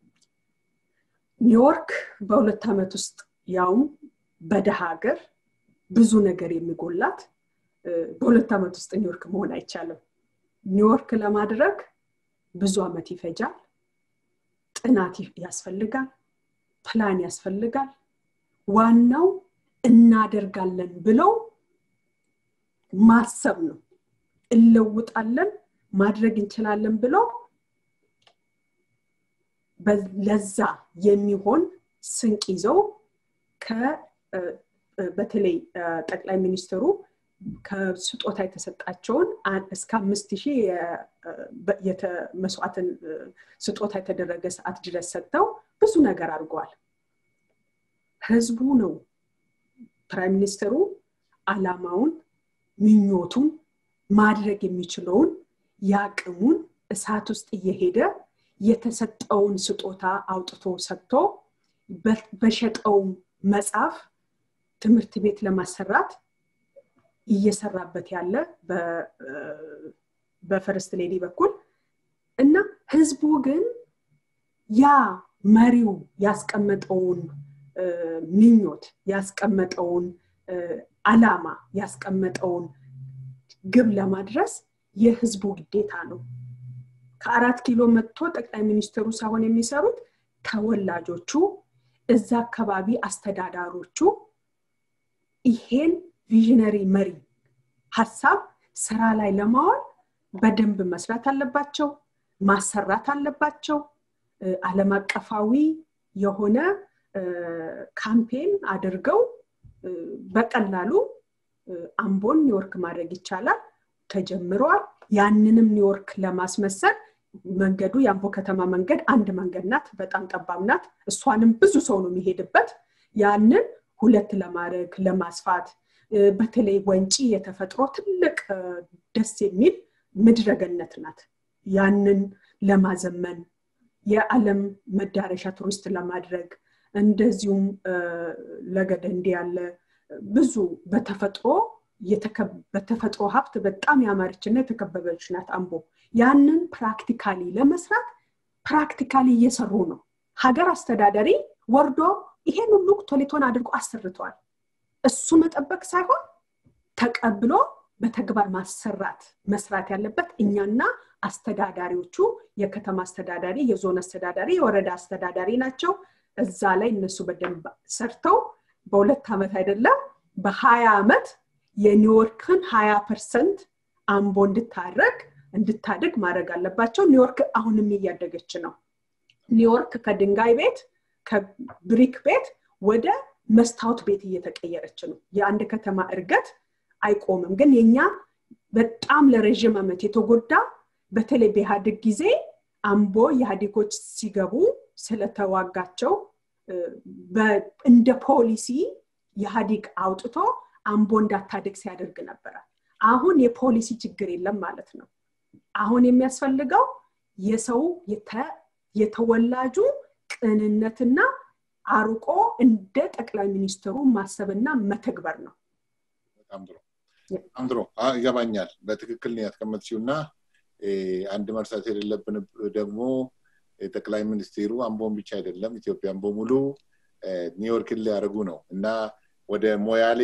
Speaker 2: ኒውዮርክ በሁለት ዓመት ውስጥ ያውም በደሃ ሀገር ብዙ ነገር የሚጎላት በሁለት ዓመት ውስጥ ኒውዮርክ መሆን አይቻልም ኒውዮርክ ለማድረግ ብዙ ዓመት ይፈጃል ጥናት ያስፈልጋል ፕላን ያስፈልጋል ዋናው እናደርጋለን ብለው ማሰብ ነው እለውጣለን ማድረግ እንችላለን ብለው ለዛ የሚሆን ስንቅ ይዘው በተለይ ጠቅላይ ሚኒስትሩ ከስጦታ የተሰጣቸውን እስከ አምስት ሺህ መስዋዕትን ስጦታ የተደረገ ሰዓት ድረስ ሰጥተው ብዙ ነገር አድርገዋል ህዝቡ ነው ፕራይም ሚኒስትሩ አላማውን ምኞቱን ማድረግ የሚችለውን የአቅሙን እሳት ውስጥ እየሄደ የተሰጠውን ስጦታ አውጥቶ ሰጥቶ በሸጠው መጽሐፍ ትምህርት ቤት ለማሰራት እየሰራበት ያለ በፈርስት ሌዲ በኩል እና ህዝቡ ግን ያ መሪው ያስቀመጠውን ምኞት ያስቀመጠውን አላማ ያስቀመጠውን ግብ ለማድረስ የህዝቡ ግዴታ ነው ከአራት ኪሎ መጥቶ ጠቅላይ ሚኒስትሩ ሳይሆን የሚሰሩት ተወላጆቹ እዛ አካባቢ አስተዳዳሮቹ ይሄን ቪዥነሪ መሪ ሀሳብ ስራ ላይ ለማዋል በደንብ መስራት አለባቸው ማሰራት አለባቸው አለም አቀፋዊ የሆነ ካምፔን አድርገው በቀላሉ አምቦን ኒውዮርክ ማድረግ ይቻላል ተጀምረዋል ያንንም ኒውዮርክ ለማስመሰል መንገዱ የአምቦ ከተማ መንገድ አንድ መንገድ ናት በጣም ጠባብ ናት እሷንም ብዙ ሰው ነው የሚሄድበት ያንን ሁለት ለማድረግ ለማስፋት በተለይ ወንጪ የተፈጥሮ ትልቅ ደስ የሚል ምድረገነት ናት ያንን ለማዘመን የዓለም መዳረሻ ቱሪስት ለማድረግ እንደዚሁም ለገደንዲ ያለ ብዙ በተፈጥሮ በተፈጥሮ ሀብት በጣም ያማረችና የተከበበች ናት አምቦ ያንን ፕራክቲካሊ ለመስራት ፕራክቲካሊ እየሰሩ ነው ሀገር አስተዳደሪ ወርዶ ይሄን ሁሉ ቶሌቶን አድርጎ አሰርተዋል እሱ መጠበቅ ሳይሆን ተቀብሎ በተግባር ማሰራት መስራት ያለበት እኛና አስተዳዳሪዎቹ የከተማ አስተዳዳሪ የዞን አስተዳዳሪ የወረዳ አስተዳዳሪ ናቸው እዛ ላይ እነሱ በደንብ ሰርተው በሁለት ዓመት አይደለም በሀያ ዓመት የኒውዮርክን ሀያ ፐርሰንት አምቦ እንድታረግ እንድታድግ ማድረግ አለባቸው ኒውዮርክ አሁንም እያደገች ነው ኒውዮርክ ከድንጋይ ቤት ከብሪክ ቤት ወደ መስታወት ቤት እየተቀየረች ነው የአንድ ከተማ እርገት አይቆምም ግን የኛ በጣም ለረዥም ዓመት የተጎዳ በተለይ በኢህአዴግ ጊዜ አምቦ ኢህአዴጎች ሲገቡ ስለተዋጋቸው እንደ ፖሊሲ ኢህአዴግ አውጥቶ አምቦ እንዳታድግ ሲያደርግ ነበረ አሁን የፖሊሲ ችግር የለም ማለት ነው አሁን የሚያስፈልገው የሰው የተወላጁ ቅንነትና አርቆ እንደ ጠቅላይ ሚኒስትሩ ማሰብና መተግበር ነው
Speaker 1: በጣም ጥሩ በጣም ጥሩ ይገባኛል በትክክል ነው ያስቀመጥሽው እና አንድ መርሳት የሌለብን ደግሞ ጠቅላይ ሚኒስቴሩ አምቦን ብቻ አይደለም ኢትዮጵያን በሙሉ ኒውዮርክን ሊያደርጉ ነው እና ወደ ሞያሌ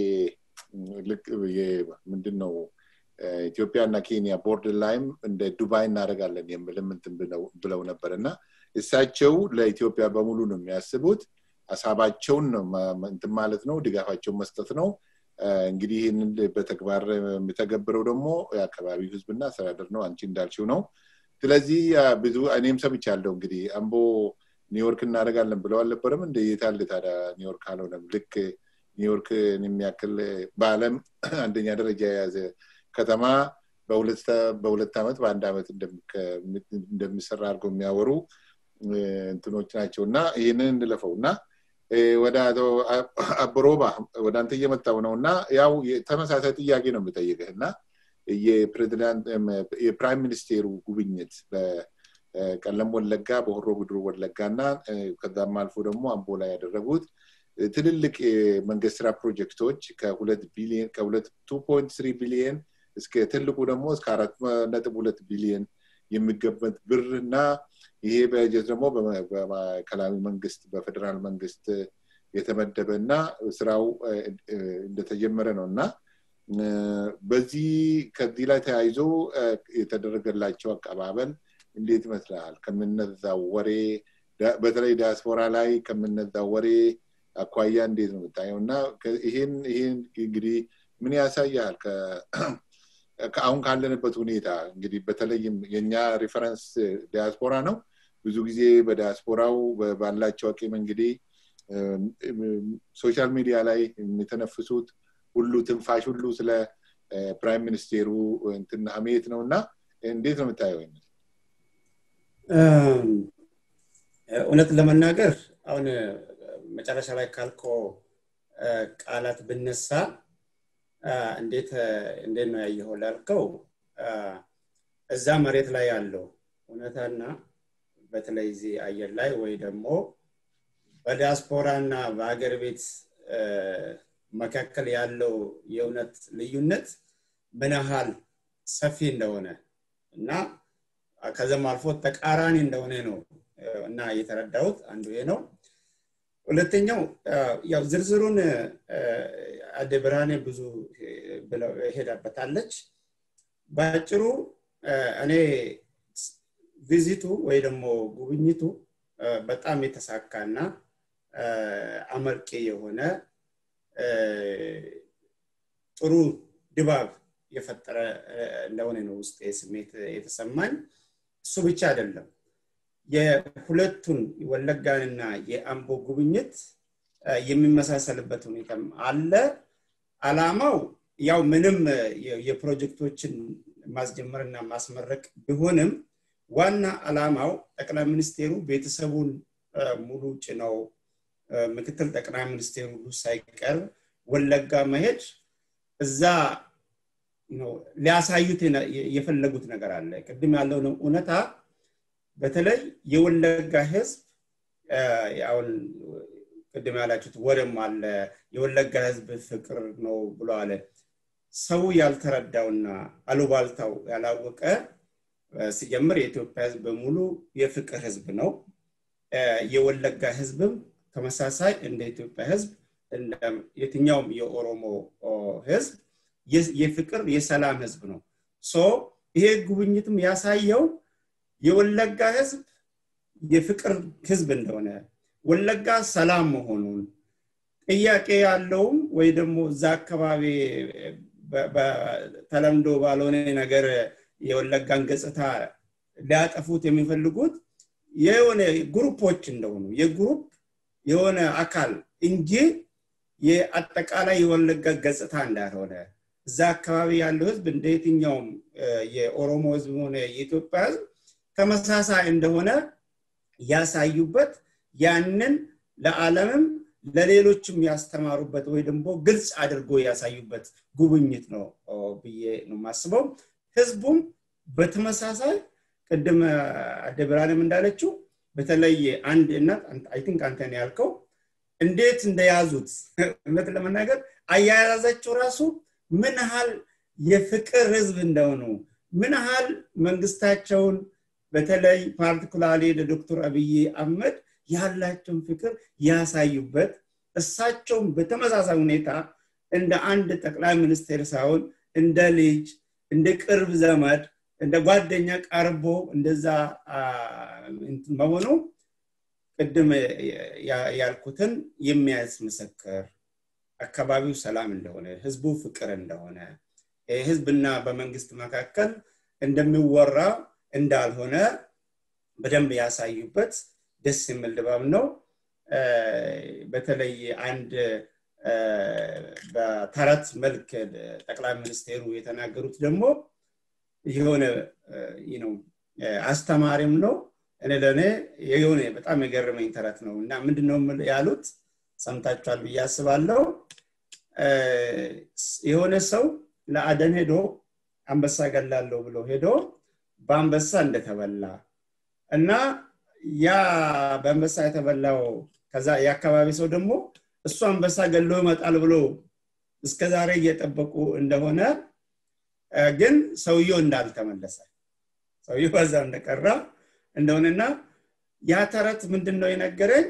Speaker 1: ምንድን ነው ኢትዮጵያ እና ኬንያ ቦርደር ላይም እንደ ዱባይ እናደርጋለን የምልም ብለው ነበር እና እሳቸው ለኢትዮጵያ በሙሉ ነው የሚያስቡት ሀሳባቸውን ነው እንትን ማለት ነው ድጋፋቸውን መስጠት ነው እንግዲህ ይህንን በተግባር የሚተገብረው ደግሞ የአካባቢው ህዝብና አስተዳደር ነው አንቺ እንዳልችው ነው ስለዚህ ብዙ እኔም ሰምቻለሁ እንግዲህ አምቦ ኒውዮርክ እናደርጋለን ብለው አልነበረም እንደ የታል ታዲያ ኒውዮርክ አልሆነም ልክ ኒውዮርክ የሚያክል በአለም አንደኛ ደረጃ የያዘ ከተማ በሁለት ዓመት በአንድ ዓመት እንደሚሰራ አድርገው የሚያወሩ እንትኖች ናቸው እና ይህንን እንለፈው እና ወደ አቶ አብሮባ ወደ አንተ እየመጣው ነው እና ያው ተመሳሳይ ጥያቄ ነው የምጠይቅህ እና የፕሬዚዳንት የፕራይም ሚኒስቴሩ ጉብኝት በቀለም ወለጋ በሆሮ ጉድሩ ወለጋ እና ከዛም አልፎ ደግሞ አምቦ ላይ ያደረጉት ትልልቅ የመንግስት ስራ ፕሮጀክቶች ከሁለት ቢሊየን ከሁለት ቱ ፖይንት ስሪ ቢሊየን እስከ ትልቁ ደግሞ እስከ አራት ነጥብ ሁለት ቢሊየን የሚገመት ብር እና ይሄ በጀት ደግሞ በማዕከላዊ መንግስት በፌዴራል መንግስት የተመደበ እና ስራው እንደተጀመረ ነው እና በዚህ ከዚህ ላይ ተያይዞ የተደረገላቸው አቀባበል እንዴት ይመስላል ከምነዛው ወሬ በተለይ ዲያስፖራ ላይ ከምነዛው ወሬ አኳያ እንዴት ነው የምታየው እና ይህን ይህን እንግዲህ ምን ያሳያል አሁን ካለንበት ሁኔታ እንግዲህ በተለይም የኛ ሪፈረንስ ዲያስፖራ ነው ብዙ ጊዜ በዲያስፖራው ባላቸው አቂም እንግዲህ ሶሻል ሚዲያ ላይ የሚተነፍሱት ሁሉ ትንፋሽ ሁሉ ስለ ፕራይም ሚኒስቴሩ እንትን አሜት ነው እና እንዴት ነው የምታየው
Speaker 3: እውነት ለመናገር አሁን መጨረሻ ላይ ካልኮ ቃላት ብነሳ እንዴት እንዴት ነው ያየኸው ላልከው እዛ መሬት ላይ ያለው እውነታና በተለይ እዚህ አየር ላይ ወይ ደግሞ በዲያስፖራ እና በሀገር ቤት መካከል ያለው የእውነት ልዩነት ምን ያህል ሰፊ እንደሆነ እና ከዘም አልፎ ተቃራኒ እንደሆነ ነው እና የተረዳሁት አንዱ ይሄ ነው ሁለተኛው ያው ዝርዝሩን አደ ብርሃኔ ብዙ ሄዳበታለች በአጭሩ እኔ ቪዚቱ ወይ ደግሞ ጉብኝቱ በጣም የተሳካና አመርቂ የሆነ ጥሩ ድባብ የፈጠረ እንደሆነ ነው ውስጥ ስሜት የተሰማኝ እሱ ብቻ አይደለም የሁለቱን ወለጋንና የአምቦ ጉብኝት የሚመሳሰልበት ሁኔታም አለ አላማው ያው ምንም የፕሮጀክቶችን ማስጀመርና ማስመረቅ ቢሆንም ዋና አላማው ጠቅላይ ሚኒስቴሩ ቤተሰቡን ሙሉ ጭነው ምክትል ጠቅላይ ሚኒስቴሩ ሳይቀር ወለጋ መሄድ እዛ ሊያሳዩት የፈለጉት ነገር አለ ቅድም ያለውን እውነታ በተለይ የወለጋ ህዝብ አሁን ቅድም ያላችሁት ወደም አለ የወለጋ ህዝብ ፍቅር ነው ብሎ አለ ሰው ያልተረዳውና አሉባልታው ያላወቀ ሲጀምር የኢትዮጵያ ህዝብ በሙሉ የፍቅር ህዝብ ነው የወለጋ ህዝብም ተመሳሳይ እንደ ኢትዮጵያ ህዝብ የትኛውም የኦሮሞ ህዝብ የፍቅር የሰላም ህዝብ ነው ሶ ይሄ ጉብኝትም ያሳየው የወለጋ ህዝብ የፍቅር ህዝብ እንደሆነ ወለጋ ሰላም መሆኑን ጥያቄ ያለውም ወይ ደግሞ እዛ አካባቢ በተለምዶ ባልሆነ ነገር የወለጋን ገጽታ ሊያጠፉት የሚፈልጉት የሆነ ግሩፖች እንደሆኑ የግሩፕ የሆነ አካል እንጂ የአጠቃላይ የወለጋ ገጽታ እንዳልሆነ እዛ አካባቢ ያለው ህዝብ እንደ የትኛውም የኦሮሞ ህዝብ ሆነ የኢትዮጵያ ህዝብ ተመሳሳይ እንደሆነ ያሳዩበት ያንን ለዓለምም ለሌሎችም ያስተማሩበት ወይ ደግሞ ግልጽ አድርጎ ያሳዩበት ጉብኝት ነው ብዬ ነው የማስበው ህዝቡም በተመሳሳይ ቅድም አደብራንም እንዳለችው በተለይ አንድ እናት አይ ቲንክ አንተን ያልከው እንዴት እንደያዙት እውነት ለመናገር አያያዛቸው ራሱ ምን ያህል የፍቅር ህዝብ እንደሆኑ ምን ያህል መንግስታቸውን በተለይ ፓርቲኩላሪ ለዶክተር አብይ አህመድ ያላቸውን ፍቅር ያሳዩበት እሳቸውም በተመሳሳይ ሁኔታ እንደ አንድ ጠቅላይ ሚኒስቴር ሳይሆን እንደ ልጅ እንደ ቅርብ ዘመድ እንደ ጓደኛ ቀርቦ እንደዛ መሆኑ ቅድም ያልኩትን የሚያስመሰክር አካባቢው ሰላም እንደሆነ ህዝቡ ፍቅር እንደሆነ ህዝብና በመንግስት መካከል እንደሚወራ እንዳልሆነ በደንብ ያሳዩበት ደስ የሚል ድባብ ነው በተለይ አንድ በተረት መልክ ጠቅላይ ሚኒስቴሩ የተናገሩት ደግሞ የሆነ አስተማሪም ነው እኔ ለእኔ የሆነ በጣም የገረመኝ ተረት ነው እና ምንድነው ያሉት ሰምታችኋል ብዬ አስባለሁ የሆነ ሰው ለአደን ሄዶ አንበሳ ገላለሁ ብሎ ሄዶ በአንበሳ እንደተበላ እና ያ በአንበሳ የተበላው ከዛ የአካባቢ ሰው ደግሞ እሱ አንበሳ ገሎ ይመጣል ብሎ እስከዛሬ እየጠበቁ እንደሆነ ግን ሰውየው እንዳልተመለሰ ሰውየው በዛ እንደቀራ እንደሆነና ያ ተረት ምንድን ነው የነገረኝ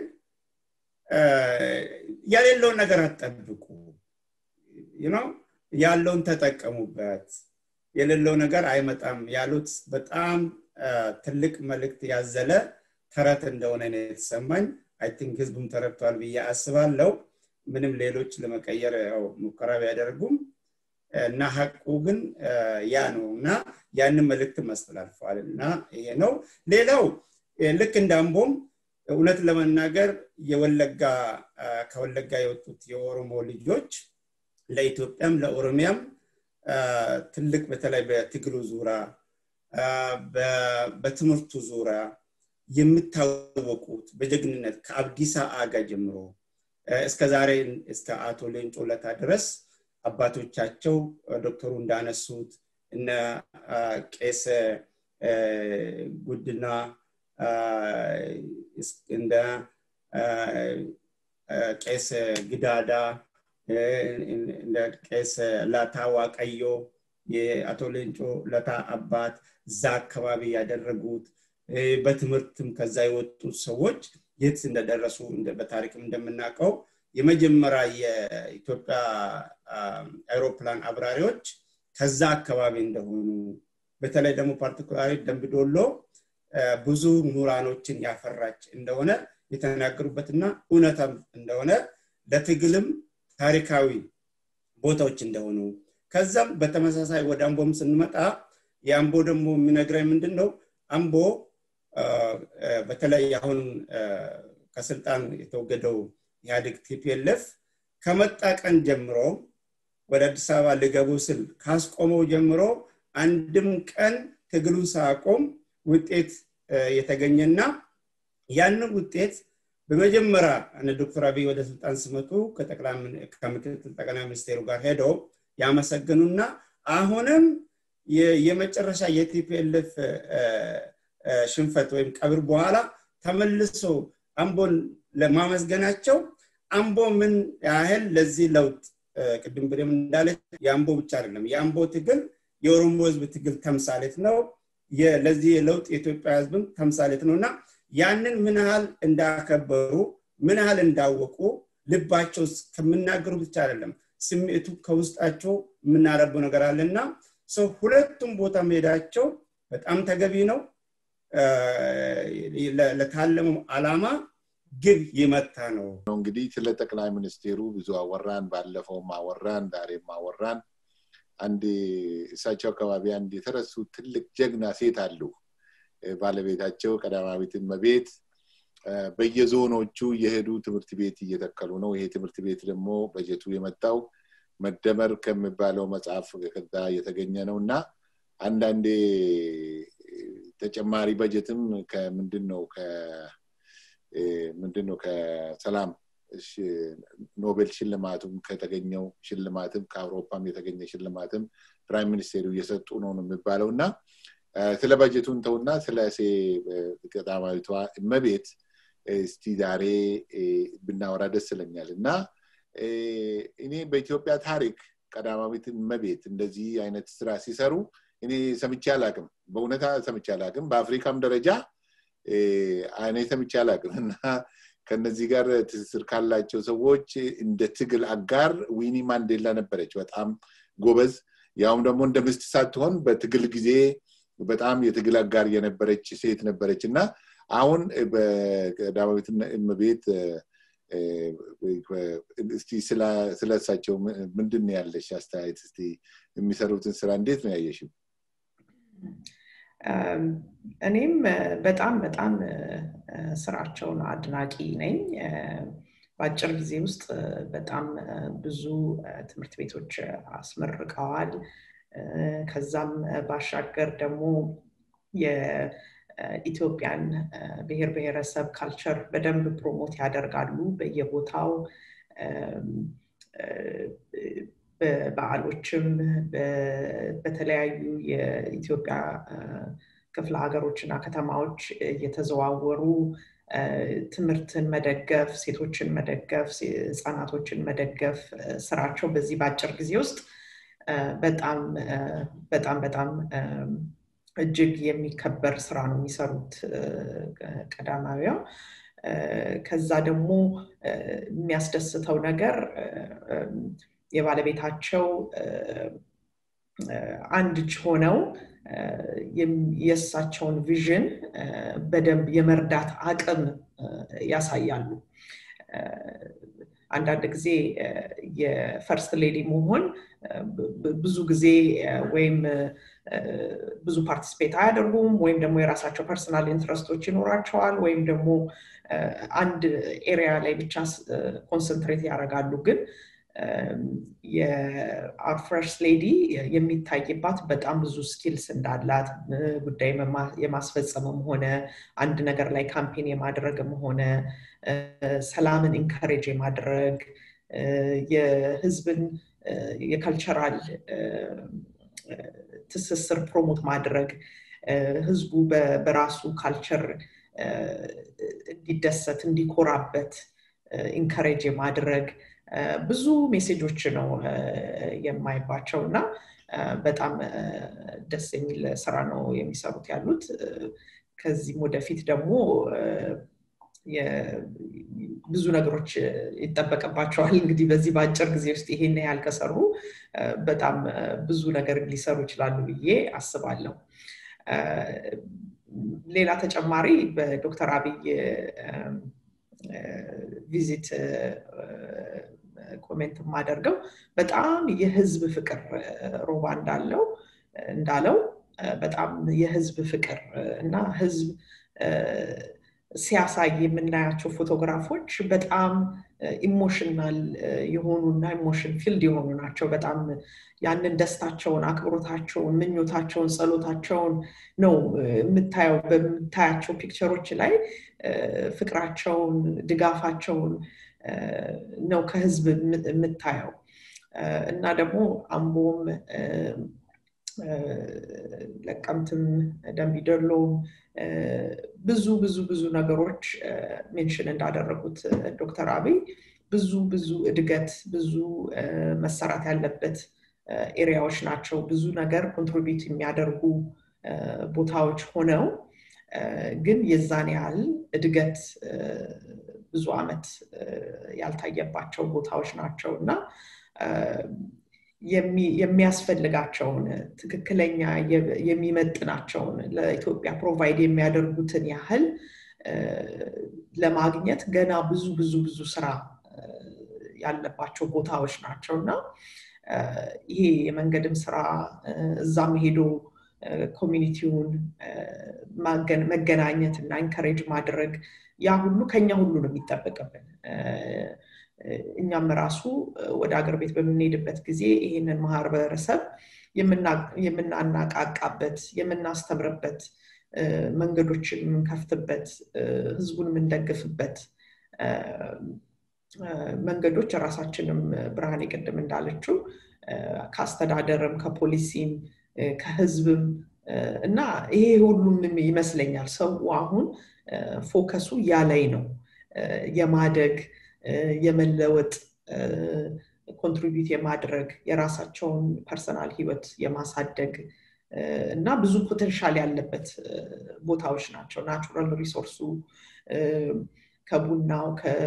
Speaker 3: የሌለውን ነገር አትጠብቁ ነው ያለውን ተጠቀሙበት የሌለው ነገር አይመጣም ያሉት በጣም ትልቅ መልእክት ያዘለ ተረት እንደሆነ ነው የተሰማኝ አይ ቲንክ ህዝቡም ተረድቷል ብዬ አስባለው ምንም ሌሎች ለመቀየር ያው ሙከራ ቢያደርጉም እና ሀቁ ግን ያ ነው እና ያንን መልእክት ማስተላልፈዋል እና ይሄ ነው ሌላው ልክ እንደ አምቦም እውነት ለመናገር የወለጋ ከወለጋ የወጡት የኦሮሞ ልጆች ለኢትዮጵያም ለኦሮሚያም ትልቅ በተለይ በትግሉ ዙሪያ በትምህርቱ ዙሪያ የምታወቁት በጀግንነት ከአብዲሳ አጋ ጀምሮ እስከ ዛሬ እስከ አቶ ሌንጮ ለታ ድረስ አባቶቻቸው ዶክተሩ እንዳነሱት እነ ቄስ ጉድና እንደ ቄስ ግዳዳ እንደ ቄስ ላታ ዋቀዮ የአቶ ሌንጮ ለታ አባት እዛ አካባቢ ያደረጉት በትምህርትም ከዛ የወጡት ሰዎች የት እንደደረሱ በታሪክም እንደምናውቀው የመጀመሪያ የኢትዮጵያ አይሮፕላን አብራሪዎች ከዛ አካባቢ እንደሆኑ በተለይ ደግሞ ፓርቲኩላሪ ደንብዶሎ ብዙ ምሁራኖችን ያፈራች እንደሆነ የተናገሩበትና እውነታም እንደሆነ ለትግልም ታሪካዊ ቦታዎች እንደሆኑ ከዛም በተመሳሳይ ወደ አምቦም ስንመጣ የአምቦ ደግሞ የሚነግረኝ ምንድን ነው አምቦ በተለይ አሁን ከስልጣን የተወገደው ኢህአዴግ ቲፒኤልኤፍ ከመጣ ቀን ጀምሮ ወደ አዲስ አበባ ልገቡ ስል ካስቆመው ጀምሮ አንድም ቀን ትግሉን ሳያቆም ውጤት የተገኘና ያንን ውጤት በመጀመሪያ ዶክተር አብይ ወደ ስልጣን ሲመጡ ከምክትል ጠቅላይ ሚኒስቴሩ ጋር ሄደው ያመሰግኑና አሁንም የመጨረሻ የቲፒኤልኤፍ ሽንፈት ወይም ቀብር በኋላ ተመልሶ አምቦን ለማመስገናቸው አምቦ ምን ያህል ለዚህ ለውጥ ቅድም ብም እንዳለች የአምቦ ብቻ አይደለም የአምቦ ትግል የኦሮሞ ህዝብ ትግል ተምሳሌት ነው ለዚህ የለውጥ የኢትዮጵያ ህዝብም ተምሳሌት ነው እና ያንን ምን ያህል እንዳከበሩ ምን ያህል እንዳወቁ ልባቸው ከምናገሩ ብቻ አይደለም ስሜቱ ከውስጣቸው የምናረበው ነገር አለና ሰው ሁለቱም ቦታ መሄዳቸው በጣም ተገቢ ነው ለታለመው አላማ ግብ ይመታ ነው
Speaker 1: እንግዲህ ስለ ጠቅላይ ሚኒስቴሩ ብዙ አወራን ባለፈውም አወራን ዛሬም አወራን አንድ እሳቸው አካባቢ አንድ የተረሱ ትልቅ ጀግና ሴት አሉ ባለቤታቸው ቀዳማዊት እመቤት በየዞኖቹ የሄዱ ትምህርት ቤት እየተከሉ ነው ይሄ ትምህርት ቤት ደግሞ በጀቱ የመጣው መደመር ከሚባለው መጽሐፍ ከዛ የተገኘ ነው እና አንዳንዴ ተጨማሪ በጀትም ከምንድን ነው ምንድን ነው ከሰላም ኖቤል ሽልማቱም ከተገኘው ሽልማትም ከአውሮፓም የተገኘ ሽልማትም ፕራይም ሚኒስቴሩ እየሰጡ ነው ነው የሚባለው እና ስለ በጀቱን ተውና ስለ ሴ ቀዳማዊቷ እመቤት እስቲ ዛሬ ብናወራ ደስ ይለኛል እና እኔ በኢትዮጵያ ታሪክ ቀዳማዊት እመቤት እንደዚህ አይነት ስራ ሲሰሩ እኔ ሰምቼ አላቅም በእውነታ ሰምቼ አላቅም በአፍሪካም ደረጃ እኔ ሰምቼ አላቅም እና ከነዚህ ጋር ትስስር ካላቸው ሰዎች እንደ ትግል አጋር ዊኒ ማንዴላ ነበረች በጣም ጎበዝ ያውም ደግሞ እንደ ምስት ሳትሆን በትግል ጊዜ በጣም የትግል አጋር የነበረች ሴት ነበረች እና አሁን በቀዳማዊት እመቤት እስቲ ስለ እሳቸው ምንድን ያለሽ አስተያየት እስቲ የሚሰሩትን ስራ እንዴት ነው ያየሽው
Speaker 4: እኔም በጣም በጣም ስራቸውን አድናቂ ነኝ በአጭር ጊዜ ውስጥ በጣም ብዙ ትምህርት ቤቶች አስመርቀዋል ከዛም ባሻገር ደግሞ የኢትዮጵያን ብሔር ብሔረሰብ ካልቸር በደንብ ፕሮሞት ያደርጋሉ በየቦታው በበዓሎችም በተለያዩ የኢትዮጵያ ክፍለ ሀገሮች እና ከተማዎች እየተዘዋወሩ ትምህርትን መደገፍ ሴቶችን መደገፍ ህፃናቶችን መደገፍ ስራቸው በዚህ በአጭር ጊዜ ውስጥ በጣም በጣም በጣም እጅግ የሚከበር ስራ ነው የሚሰሩት ቀዳማዊያ ከዛ ደግሞ የሚያስደስተው ነገር የባለቤታቸው አንድ እጅ ሆነው የእሳቸውን ቪዥን በደንብ የመርዳት አቅም ያሳያሉ አንዳንድ ጊዜ የፈርስት ሌዲ መሆን ብዙ ጊዜ ወይም ብዙ ፓርቲስፔት አያደርጉም ወይም ደግሞ የራሳቸው ፐርሰናል ኢንትረስቶች ይኖራቸዋል ወይም ደግሞ አንድ ኤሪያ ላይ ብቻ ኮንሰንትሬት ያደርጋሉ ግን የአር ፈርስት ሌዲ የሚታይባት በጣም ብዙ ስኪልስ እንዳላት ጉዳይ የማስፈጸምም ሆነ አንድ ነገር ላይ ካምፔን የማድረግም ሆነ ሰላምን ኢንካሬጅ የማድረግ የህዝብን የካልቸራል ትስስር ፕሮሞት ማድረግ ህዝቡ በራሱ ካልቸር እንዲደሰት እንዲኮራበት ኢንካሬጅ የማድረግ ብዙ ሜሴጆች ነው የማይባቸው እና በጣም ደስ የሚል ስራ ነው የሚሰሩት ያሉት ከዚህም ወደፊት ደግሞ ብዙ ነገሮች ይጠበቅባቸዋል እንግዲህ በዚህ በአጭር ጊዜ ውስጥ ይሄን ያህል ከሰሩ በጣም ብዙ ነገር ሊሰሩ ይችላሉ ብዬ አስባለሁ ሌላ ተጨማሪ በዶክተር አብይ ቪዚት ኮሜንት የማደርገው በጣም የህዝብ ፍቅር ሮባ እንዳለው እንዳለው በጣም የህዝብ ፍቅር እና ህዝብ ሲያሳይ የምናያቸው ፎቶግራፎች በጣም ኢሞሽናል የሆኑና ኢሞሽን ፊልድ የሆኑ ናቸው በጣም ያንን ደስታቸውን አክብሮታቸውን ምኞታቸውን ጸሎታቸውን ነው የምታየው በምታያቸው ፒክቸሮች ላይ ፍቅራቸውን ድጋፋቸውን ነው ከህዝብ የምታየው እና ደግሞ አምቦም ለቀምትም ደንቢደሎም ብዙ ብዙ ብዙ ነገሮች ሜንሽን እንዳደረጉት ዶክተር አብይ ብዙ ብዙ እድገት ብዙ መሰራት ያለበት ኤሪያዎች ናቸው ብዙ ነገር ኮንትሪቢዩት የሚያደርጉ ቦታዎች ሆነው ግን የዛን ያህል እድገት ብዙ አመት ያልታየባቸው ቦታዎች ናቸው እና የሚያስፈልጋቸውን ትክክለኛ የሚመጥናቸውን ለኢትዮጵያ ፕሮቫይድ የሚያደርጉትን ያህል ለማግኘት ገና ብዙ ብዙ ብዙ ስራ ያለባቸው ቦታዎች ናቸው እና ይሄ የመንገድም ስራ እዛም ሄዶ ኮሚኒቲውን መገናኘት እና ኢንከሬጅ ማድረግ ያ ሁሉ ከኛ ሁሉ ነው የሚጠበቅብን እኛም ራሱ ወደ አገር ቤት በምንሄድበት ጊዜ ይህንን ማህበረሰብ የምናናቃቃበት የምናስተምርበት መንገዶችን የምንከፍትበት ህዝቡን የምንደግፍበት መንገዶች ራሳችንም ብርሃኔ ቅድም እንዳለችው ከአስተዳደርም ከፖሊሲም ከህዝብም እና ይሄ ሁሉም ይመስለኛል ሰው አሁን ፎከሱ ያላይ ነው የማደግ የመለወጥ ኮንትሪቢዩት የማድረግ የራሳቸውን ፐርሰናል ህይወት የማሳደግ እና ብዙ ፖቴንሻል ያለበት ቦታዎች ናቸው ናቹራል ሪሶርሱ ከቡናው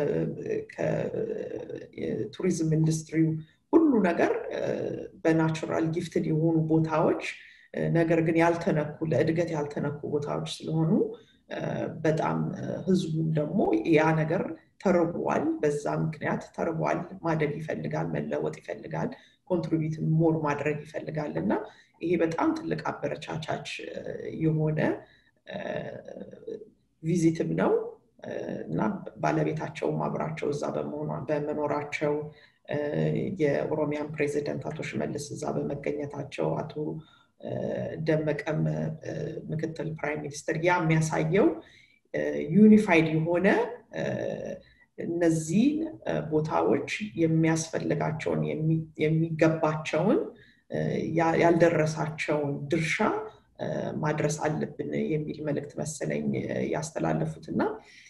Speaker 4: ከቱሪዝም ኢንዱስትሪው ሁሉ ነገር በናቹራል ጊፍትድ የሆኑ ቦታዎች ነገር ግን ያልተነኩ ለእድገት ያልተነኩ ቦታዎች ስለሆኑ በጣም ህዝቡም ደግሞ ያ ነገር ተርቧል በዛ ምክንያት ተርቧል ማደግ ይፈልጋል መለወጥ ይፈልጋል ኮንትሪቢዩት ሞር ማድረግ ይፈልጋል እና ይሄ በጣም ትልቅ አበረቻቻች የሆነ ቪዚትም ነው እና ባለቤታቸውም አብራቸው እዛ በመኖራቸው የኦሮሚያን ፕሬዚደንት አቶ ሽመልስ እዛ በመገኘታቸው አቶ ደመቀም ምክትል ፕራይም ሚኒስትር ያ የሚያሳየው ዩኒፋይድ የሆነ እነዚህ ቦታዎች የሚያስፈልጋቸውን የሚገባቸውን ያልደረሳቸውን ድርሻ ማድረስ አለብን የሚል መልእክት መሰለኝ ያስተላለፉት እና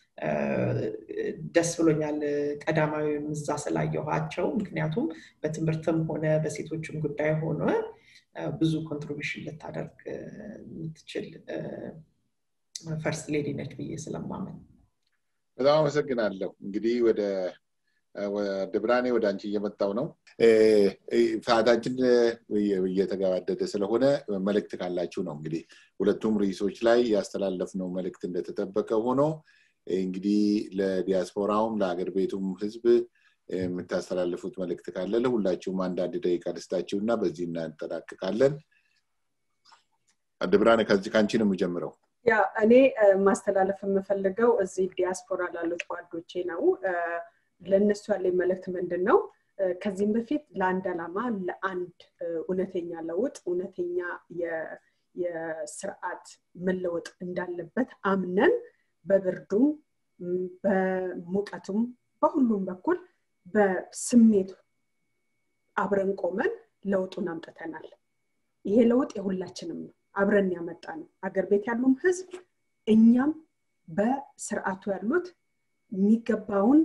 Speaker 4: ደስ ብሎኛል ቀዳማዊም እዛ ስላየኋቸው ምክንያቱም በትምህርትም ሆነ በሴቶችም ጉዳይ ሆነ ብዙ ኮንትሪቢሽን ልታደርግ የምትችል ፈርስት ሌዲ ነች ብዬ ስለማመን
Speaker 1: በጣም አመሰግናለሁ እንግዲህ ወደ ወደ ብርሃኔ ወደ አንቺ እየመጣው ነው ሰዓታችን እየተገባደደ ስለሆነ መልእክት ካላችሁ ነው እንግዲህ ሁለቱም ርዕሶች ላይ ያስተላለፍነው መልእክት እንደተጠበቀ ሆኖ እንግዲህ ለዲያስፖራውም ለሀገር ቤቱም ህዝብ የምታስተላልፉት መልእክት ካለ ለሁላችሁም አንዳንድ ደቂቃ ደስታችሁ እና በዚህ እናጠናቅቃለን ብርሃኔ ከዚህ ከአንቺ ነው የምጀምረው
Speaker 2: ያ እኔ ማስተላለፍ የምፈልገው እዚህ ዲያስፖራ ላሉት ጓዶቼ ነው ለእነሱ ያለኝ መልእክት ምንድን ነው ከዚህም በፊት ለአንድ ዓላማ ለአንድ እውነተኛ ለውጥ እውነተኛ የስርዓት መለወጥ እንዳለበት አምነን በብርዱም በሙቀቱም በሁሉም በኩል በስሜት አብረን ቆመን ለውጡን አምጥተናል ይሄ ለውጥ የሁላችንም ነው አብረን ያመጣ ነው አገር ቤት ያሉም ህዝብ እኛም በስርዓቱ ያሉት የሚገባውን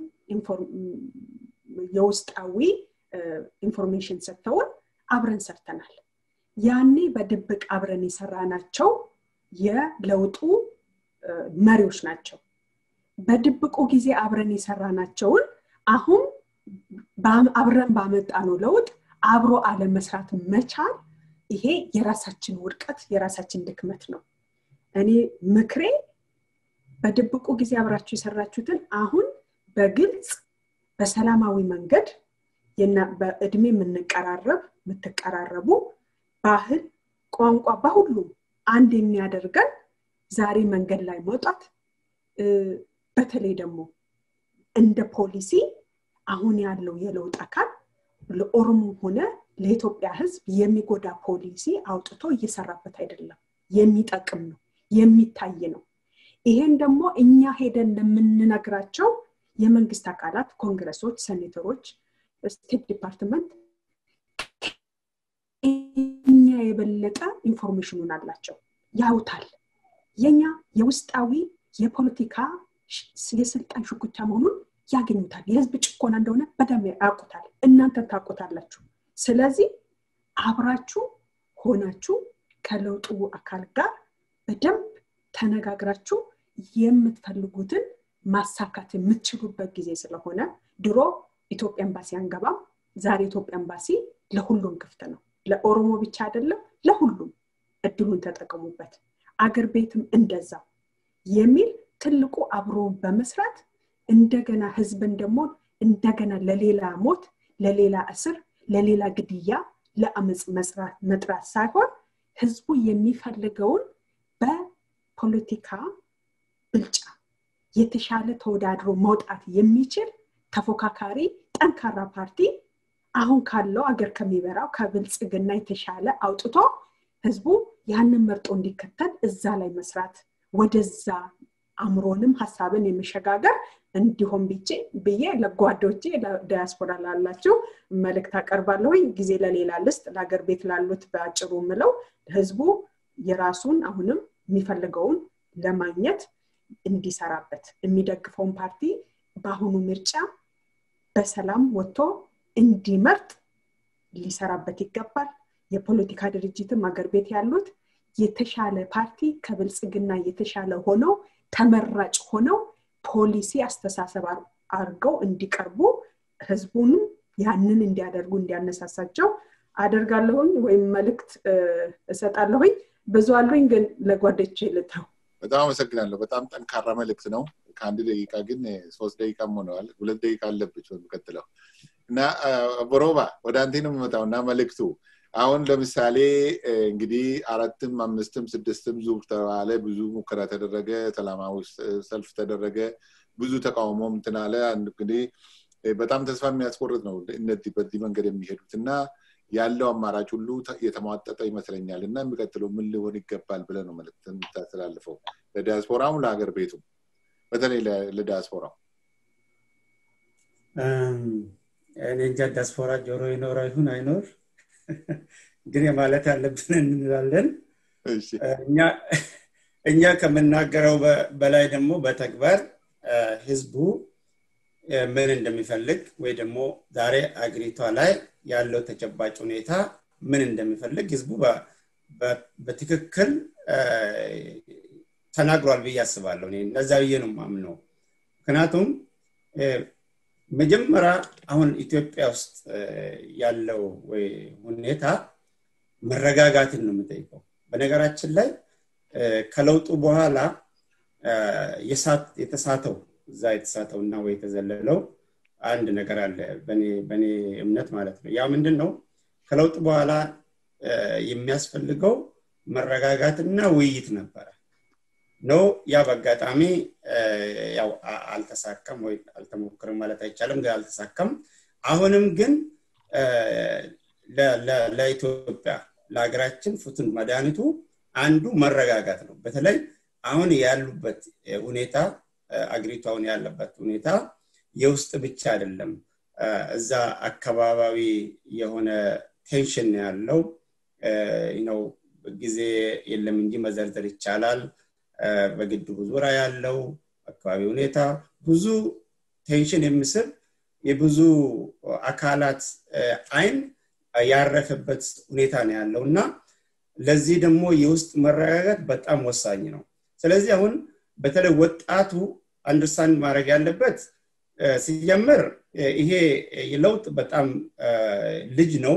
Speaker 2: የውስጣዊ ኢንፎርሜሽን ሰጥተውን አብረን ሰርተናል ያኔ በድብቅ አብረን የሰራናቸው የለውጡ መሪዎች ናቸው በድብቁ ጊዜ አብረን የሰራናቸውን አሁን አብረን ባመጣ ነው ለውጥ አብሮ አለመስራት መቻል ይሄ የራሳችን ውድቀት የራሳችን ድክመት ነው እኔ ምክሬ በድብቁ ጊዜ አብራችሁ የሰራችሁትን አሁን በግልጽ በሰላማዊ መንገድ በእድሜ የምንቀራረብ የምትቀራረቡ ባህል ቋንቋ በሁሉም አንድ የሚያደርገን ዛሬ መንገድ ላይ መውጣት በተለይ ደግሞ እንደ ፖሊሲ አሁን ያለው የለውጥ አካል ለኦሮሞ ሆነ ለኢትዮጵያ ህዝብ የሚጎዳ ፖሊሲ አውጥቶ እየሰራበት አይደለም የሚጠቅም ነው የሚታይ ነው ይሄን ደግሞ እኛ ሄደን ለምንነግራቸው የመንግስት አካላት ኮንግረሶች ሴኔተሮች ስቴት ዲፓርትመንት እኛ የበለጠ ኢንፎርሜሽኑን አላቸው ያውታል የኛ የውስጣዊ የፖለቲካ የስልጣን ሽኩቻ መሆኑን ያገኙታል የህዝብ ጭቆና እንደሆነ በደም ያውቁታል እናንተ ታውቁታላችሁ ስለዚህ አብራችሁ ሆናችሁ ከለውጡ አካል ጋር በደንብ ተነጋግራችሁ የምትፈልጉትን ማሳካት የምትችሉበት ጊዜ ስለሆነ ድሮ ኢትዮጵያ ኤምባሲ አንገባም ዛሬ ኢትዮጵያ ኤምባሲ ለሁሉም ክፍት ነው ለኦሮሞ ብቻ አይደለም ለሁሉም እድሉን ተጠቀሙበት አገር ቤትም እንደዛ የሚል ትልቁ አብሮ በመስራት እንደገና ህዝብን ደግሞ እንደገና ለሌላ ሞት ለሌላ እስር ለሌላ ግድያ ለአመፅ መጥራት ሳይሆን ህዝቡ የሚፈልገውን በፖለቲካ ብልጫ የተሻለ ተወዳድሮ መውጣት የሚችል ተፎካካሪ ጠንካራ ፓርቲ አሁን ካለው አገር ከሚበራው ከብልጽግና የተሻለ አውጥቶ ህዝቡ ያንን መርጦ እንዲከተል እዛ ላይ መስራት ወደዛ አእምሮንም ሀሳብን የመሸጋገር እንዲሆን ብቼ ብዬ ለጓዶቼ ዳያስፖራ ላላቸው መልእክት አቀርባለሁኝ ጊዜ ለሌላ ልስጥ ለሀገር ቤት ላሉት በአጭሩ ምለው ህዝቡ የራሱን አሁንም የሚፈልገውን ለማግኘት እንዲሰራበት የሚደግፈውን ፓርቲ በአሁኑ ምርጫ በሰላም ወጥቶ እንዲመርጥ ሊሰራበት ይገባል የፖለቲካ ድርጅትም አገር ቤት ያሉት የተሻለ ፓርቲ ከብልጽግና የተሻለ ሆነው ተመራጭ ሆነው ፖሊሲ አስተሳሰብ አድርገው እንዲቀርቡ ህዝቡንም ያንን እንዲያደርጉ እንዲያነሳሳቸው አደርጋለሁኝ ወይም መልእክት እሰጣለሁኝ ብዙ አሉኝ ግን ለጓደች ልተው
Speaker 1: በጣም አመሰግናለሁ በጣም ጠንካራ መልእክት ነው ከአንድ ደቂቃ ግን ሶስት ደቂቃም ሆነዋል ሁለት ደቂቃ አለብች በሚቀጥለው እና ቦሮባ ወደ አንቴ ነው የምመጣው እና መልእክቱ አሁን ለምሳሌ እንግዲህ አራትም አምስትም ስድስትም ዙር ተባለ ብዙ ሙከራ ተደረገ ሰላማዊ ሰልፍ ተደረገ ብዙ ተቃውሞም ትናለ እንግዲህ በጣም ተስፋ የሚያስቆርጥ ነው እነዚህ በዚህ መንገድ የሚሄዱት እና ያለው አማራጭ ሁሉ የተሟጠጠ ይመስለኛል እና የሚቀጥለው ምን ሊሆን ይገባል ብለ ነው መልክት የምታስተላልፈው ለዲያስፖራም ለሀገር ቤቱም በተለይ ለዲያስፖራው
Speaker 3: እኔ እንጃ ዲያስፖራ ጆሮ ይኖረው ይሁን አይኖር ግን ማለት ያለብን እንላለን እኛ ከምናገረው በላይ ደግሞ በተግባር ህዝቡ ምን እንደሚፈልግ ወይ ደግሞ ዛሬ አገሪቷ ላይ ያለው ተጨባጭ ሁኔታ ምን እንደሚፈልግ ህዝቡ በትክክል ተናግሯል ብዬ አስባለሁ እነዛ ብዬ ነው ማምነው ምክንያቱም መጀመሪያ አሁን ኢትዮጵያ ውስጥ ያለው ሁኔታ መረጋጋትን ነው የምጠይቀው በነገራችን ላይ ከለውጡ በኋላ የተሳተው እዛ የተሳተው እና ወይ የተዘለለው አንድ ነገር አለ በእኔ እምነት ማለት ነው ያ ምንድን ነው ከለውጥ በኋላ የሚያስፈልገው መረጋጋትና ውይይት ነበረ ነው ያ በአጋጣሚ ያው አልተሳካም ወይ አልተሞክርም ማለት አይቻልም ግን አልተሳካም አሁንም ግን ለኢትዮጵያ ለሀገራችን ፍቱን መድኃኒቱ አንዱ መረጋጋት ነው በተለይ አሁን ያሉበት ሁኔታ አገሪቷውን ያለበት ሁኔታ የውስጥ ብቻ አይደለም እዛ አካባቢዊ የሆነ ቴንሽን ያለው ነው ጊዜ የለም እንጂ መዘርዘር ይቻላል በግድቡ ዙሪያ ያለው አካባቢ ሁኔታ ብዙ ቴንሽን የሚስብ የብዙ አካላት አይን ያረፈበት ሁኔታ ነው ያለው እና ለዚህ ደግሞ የውስጥ መረጋጋት በጣም ወሳኝ ነው ስለዚህ አሁን በተለይ ወጣቱ አንደርስታንድ ማድረግ ያለበት ሲጀምር ይሄ ለውጥ በጣም ልጅ ነው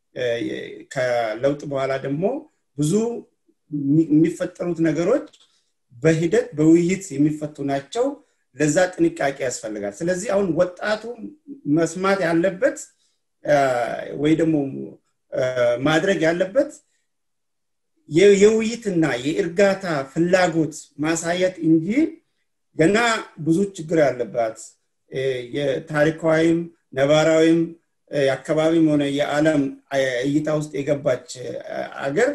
Speaker 3: ከለውጥ በኋላ ደግሞ ብዙ የሚፈጠሩት ነገሮች በሂደት በውይይት የሚፈቱ ናቸው ለዛ ጥንቃቄ ያስፈልጋል ስለዚህ አሁን ወጣቱ መስማት ያለበት ወይ ደግሞ ማድረግ ያለበት የውይይትና የእርጋታ ፍላጎት ማሳየት እንጂ ገና ብዙ ችግር ያለባት የታሪካዊም ነባራዊም የአካባቢም ሆነ የዓለም እይታ ውስጥ የገባች አገር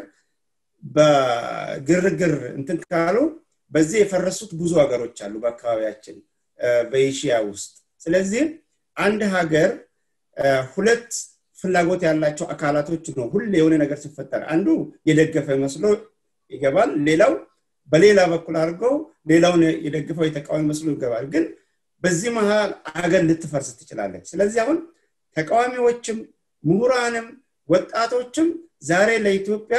Speaker 3: በግርግር እንትን ካሉ በዚህ የፈረሱት ብዙ ሀገሮች አሉ በአካባቢያችን በኤሽያ ውስጥ ስለዚህ አንድ ሀገር ሁለት ፍላጎት ያላቸው አካላቶች ነው ሁሌ የሆነ ነገር ሲፈጠር አንዱ የደገፈ መስሎ ይገባል ሌላው በሌላ በኩል አድርገው ሌላውን የደግፈው የተቃዋሚ መስሎ ይገባል ግን በዚህ መሀል አገር ልትፈርስ ትችላለች ስለዚህ አሁን ተቃዋሚዎችም ምሁራንም ወጣቶችም ዛሬ ለኢትዮጵያ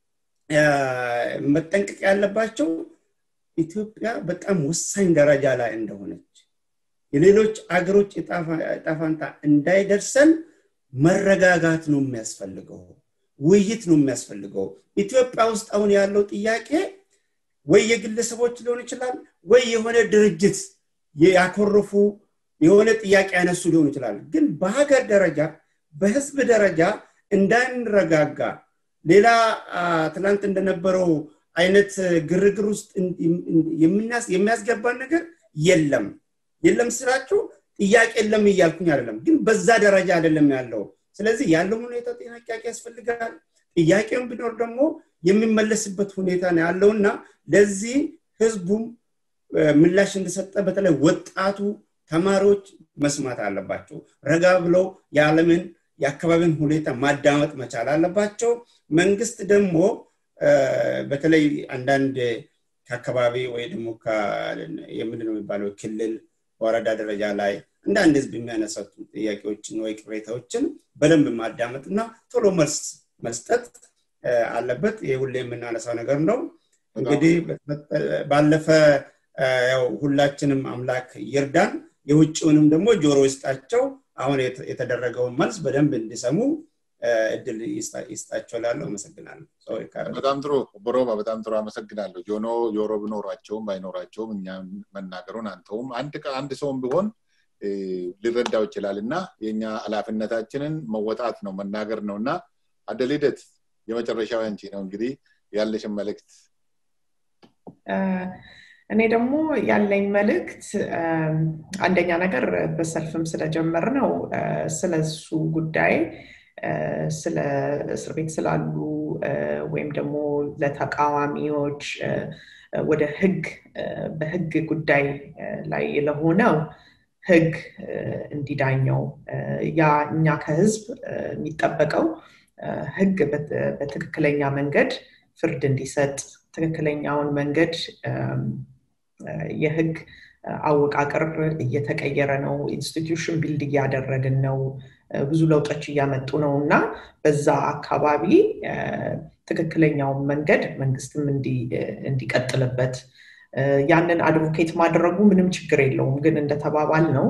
Speaker 3: መጠንቀቅ ያለባቸው ኢትዮጵያ በጣም ወሳኝ ደረጃ ላይ እንደሆነች የሌሎች አገሮች እጣፋንታ እንዳይደርሰን መረጋጋት ነው የሚያስፈልገው ውይይት ነው የሚያስፈልገው ኢትዮጵያ ውስጥ አሁን ያለው ጥያቄ ወይ የግለሰቦች ሊሆን ይችላል ወይ የሆነ ድርጅት ያኮረፉ የሆነ ጥያቄ ያነሱ ሊሆን ይችላል ግን በሀገር ደረጃ በህዝብ ደረጃ እንዳንረጋጋ ሌላ ትላንት እንደነበረው አይነት ግርግር ውስጥ የሚያስገባን ነገር የለም የለም ስላችሁ ጥያቄ የለም እያልኩኝ አይደለም ግን በዛ ደረጃ አይደለም ያለው ስለዚህ ያለው ሁኔታ ጥያቄ ያስፈልጋል ጥያቄውን ቢኖር ደግሞ የሚመለስበት ሁኔታ ነው ያለውና ለዚህ ህዝቡም ምላሽ እንደሰጠ በተለይ ወጣቱ ተማሪዎች መስማት አለባቸው። ረጋ ብለው የዓለምን የአካባቢን ሁኔታ ማዳመጥ መቻል አለባቸው። መንግስት ደግሞ በተለይ አንዳንድ ከአካባቢ ወይ ደግሞ የምንድን ነው የሚባለው ክልል በወረዳ ደረጃ ላይ አንዳንድ ህዝብ የሚያነሳቱ ጥያቄዎችን ወይ ቅሬታዎችን በደንብ ማዳመጥ እና ቶሎ መልስ መስጠት አለበት። ይህ ሁሌ የምናነሳው ነገር ነው። እንግዲህ ባለፈ ያው ሁላችንም አምላክ ይርዳን፣ የውጭውንም ደግሞ ጆሮ ይስጣቸው። አሁን የተደረገውን መልስ በደንብ እንዲሰሙ እድል ይስጣቸው ላለው አመሰግናለሁ።
Speaker 1: በጣም ጥሩ ቦሮባ፣ በጣም ጥሩ አመሰግናለሁ። ጆኖ ጆሮ ብኖራቸውም ባይኖራቸውም እኛ መናገሩን አንተውም አንድ አንድ ሰውም ቢሆን ሊረዳው ይችላል እና የኛ ኃላፊነታችንን መወጣት ነው መናገር ነው እና አደልደት የመጨረሻው አንቺ ነው እንግዲህ ያለሽን መልእክት
Speaker 4: እኔ ደግሞ ያለኝ መልእክት አንደኛ ነገር በሰልፍም ስለጀመር ነው ስለሱ ጉዳይ ስለ እስር ቤት ስላሉ ወይም ደግሞ ለተቃዋሚዎች ወደ ህግ በህግ ጉዳይ ላይ ለሆነው ህግ እንዲዳኘው ያ እኛ ከህዝብ የሚጠበቀው ህግ በትክክለኛ መንገድ ፍርድ እንዲሰጥ ትክክለኛውን መንገድ የህግ አወቃቀር እየተቀየረ ነው። ኢንስቲትዩሽን ቢልድ እያደረግን ነው። ብዙ ለውጦች እያመጡ ነው እና በዛ አካባቢ ትክክለኛውን መንገድ መንግስትም እንዲቀጥልበት ያንን አድቮኬት ማድረጉ ምንም ችግር የለውም። ግን እንደተባባል ነው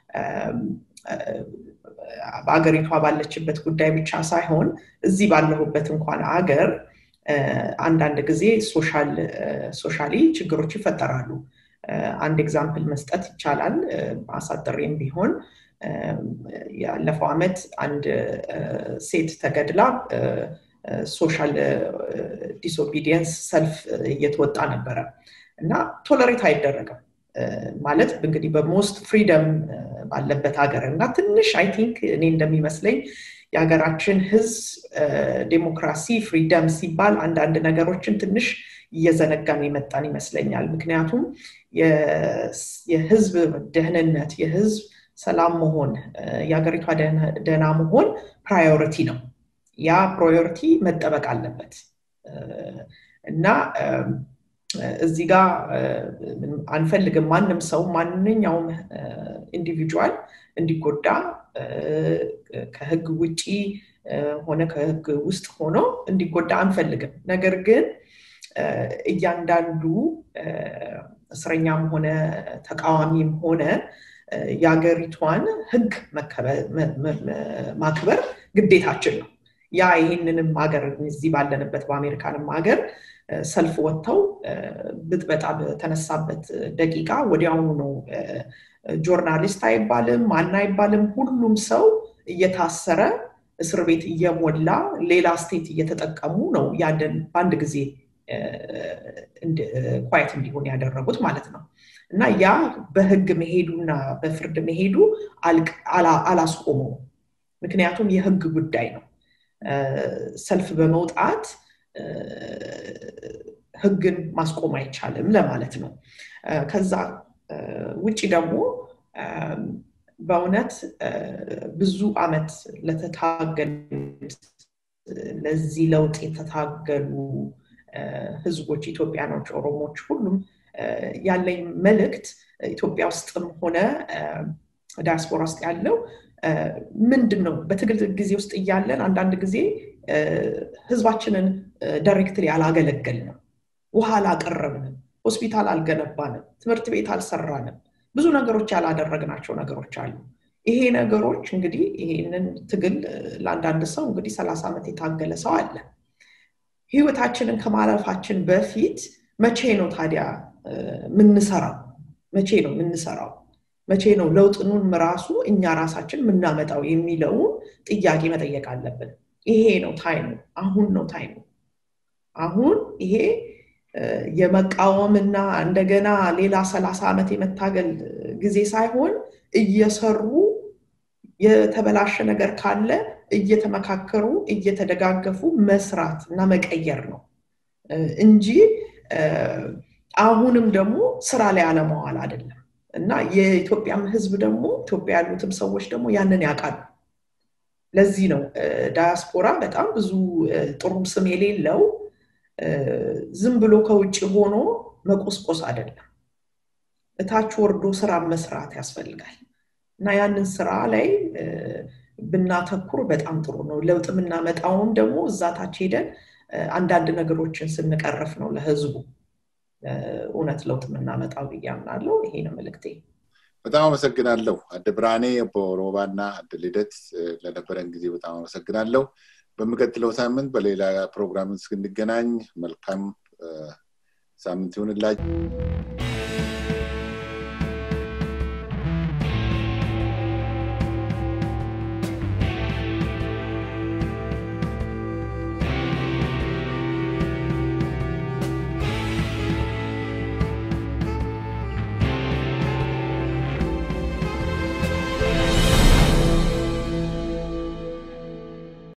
Speaker 4: በአገሪቷ ባለችበት ጉዳይ ብቻ ሳይሆን እዚህ ባለሁበት እንኳን አገር አንዳንድ ጊዜ ሶሻሊ ችግሮች ይፈጠራሉ። አንድ ኤግዛምፕል መስጠት ይቻላል። አሳጥሬም ቢሆን ያለፈው ዓመት አንድ ሴት ተገድላ ሶሻል ዲስኦቢዲየንስ ሰልፍ እየተወጣ ነበረ እና ቶለሬት አይደረግም ማለት እንግዲህ በሞስት ፍሪደም ባለበት ሀገር እና ትንሽ አይ ቲንክ እኔ እንደሚመስለኝ የሀገራችን ህዝብ ዴሞክራሲ ፍሪደም ሲባል አንዳንድ ነገሮችን ትንሽ እየዘነጋን የመጣን ይመስለኛል። ምክንያቱም የህዝብ ደህንነት፣ የህዝብ ሰላም መሆን፣ የሀገሪቷ ደህና መሆን ፕራዮሪቲ ነው። ያ ፕራዮሪቲ መጠበቅ አለበት እና እዚህ ጋር አንፈልግም ማንም ሰው ማንኛውም ኢንዲቪጁዋል እንዲጎዳ ከህግ ውጪ ሆነ ከህግ ውስጥ ሆኖ እንዲጎዳ አንፈልግም። ነገር ግን እያንዳንዱ እስረኛም ሆነ ተቃዋሚም ሆነ የሀገሪቷን ህግ ማክበር ግዴታችን ነው። ያ ይህንንም ሀገር እዚህ ባለንበት በአሜሪካንም ሀገር ሰልፍ ወጥተው ብጥበጣ በተነሳበት ደቂቃ ወዲያውኑ ነው ጆርናሊስት አይባልም ማን አይባልም ሁሉም ሰው እየታሰረ እስር ቤት እየሞላ ሌላ ስቴት እየተጠቀሙ ነው ያንን በአንድ ጊዜ ኳየት እንዲሆን ያደረጉት ማለት ነው እና ያ በህግ መሄዱና በፍርድ መሄዱ አላስቆመው ምክንያቱም የህግ ጉዳይ ነው ሰልፍ በመውጣት ህግን ማስቆም አይቻልም ለማለት ነው ከዛ ውጭ ደግሞ በእውነት ብዙ አመት ለተታገሉት ለዚህ ለውጥ የተታገሉ ህዝቦች ኢትዮጵያኖች ኦሮሞች ሁሉም ያለኝ መልእክት ኢትዮጵያ ውስጥም ሆነ ዳያስፖራ ውስጥ ያለው ምንድን ነው በትግል ጊዜ ውስጥ እያለን አንዳንድ ጊዜ ህዝባችንን ዳይሬክትሊ አላገለገልንም ውሃ አላቀረብንም ሆስፒታል አልገነባንም ትምህርት ቤት አልሰራንም ብዙ ነገሮች ያላደረግናቸው ነገሮች አሉ ይሄ ነገሮች እንግዲህ ይሄንን ትግል ለአንዳንድ ሰው እንግዲህ ሰላሳ ዓመት የታገለ ሰው አለ ህይወታችንን ከማለፋችን በፊት መቼ ነው ታዲያ ምንሰራው መቼ ነው ምንሰራው መቼ ነው ለውጥኑን ራሱ እኛ ራሳችን የምናመጣው የሚለውን ጥያቄ መጠየቅ አለብን ይሄ ነው ታይሙ አሁን ነው ታይሙ አሁን ይሄ የመቃወምና እንደገና ሌላ ሰላሳ ዓመት የመታገል ጊዜ ሳይሆን እየሰሩ የተበላሸ ነገር ካለ እየተመካከሩ እየተደጋገፉ መስራት እና መቀየር ነው እንጂ አሁንም ደግሞ ስራ ላይ አለመዋል አይደለም እና የኢትዮጵያም ህዝብ ደግሞ ኢትዮጵያ ያሉትም ሰዎች ደግሞ ያንን ያውቃሉ ለዚህ ነው ዳያስፖራ በጣም ብዙ ጥሩም ስም የሌለው ዝም ብሎ ከውጭ ሆኖ መቆስቆስ አይደለም እታች ወርዶ ስራ መስራት ያስፈልጋል እና ያንን ስራ ላይ ብናተኩር በጣም ጥሩ ነው ለውጥ የምናመጣውም ደግሞ እዛ ታች ሄደን አንዳንድ ነገሮችን ስንቀረፍ ነው ለህዝቡ እውነት ለውጥ የምናመጣው ብዬ አምናለሁ ይሄ ነው መልክቴ
Speaker 1: በጣም አመሰግናለሁ አደ ብርሃኔ በሮባ እና አደ ልደት ለነበረን ጊዜ በጣም አመሰግናለሁ በሚቀጥለው ሳምንት በሌላ ፕሮግራም እስክንገናኝ መልካም ሳምንት ይሁንላችሁ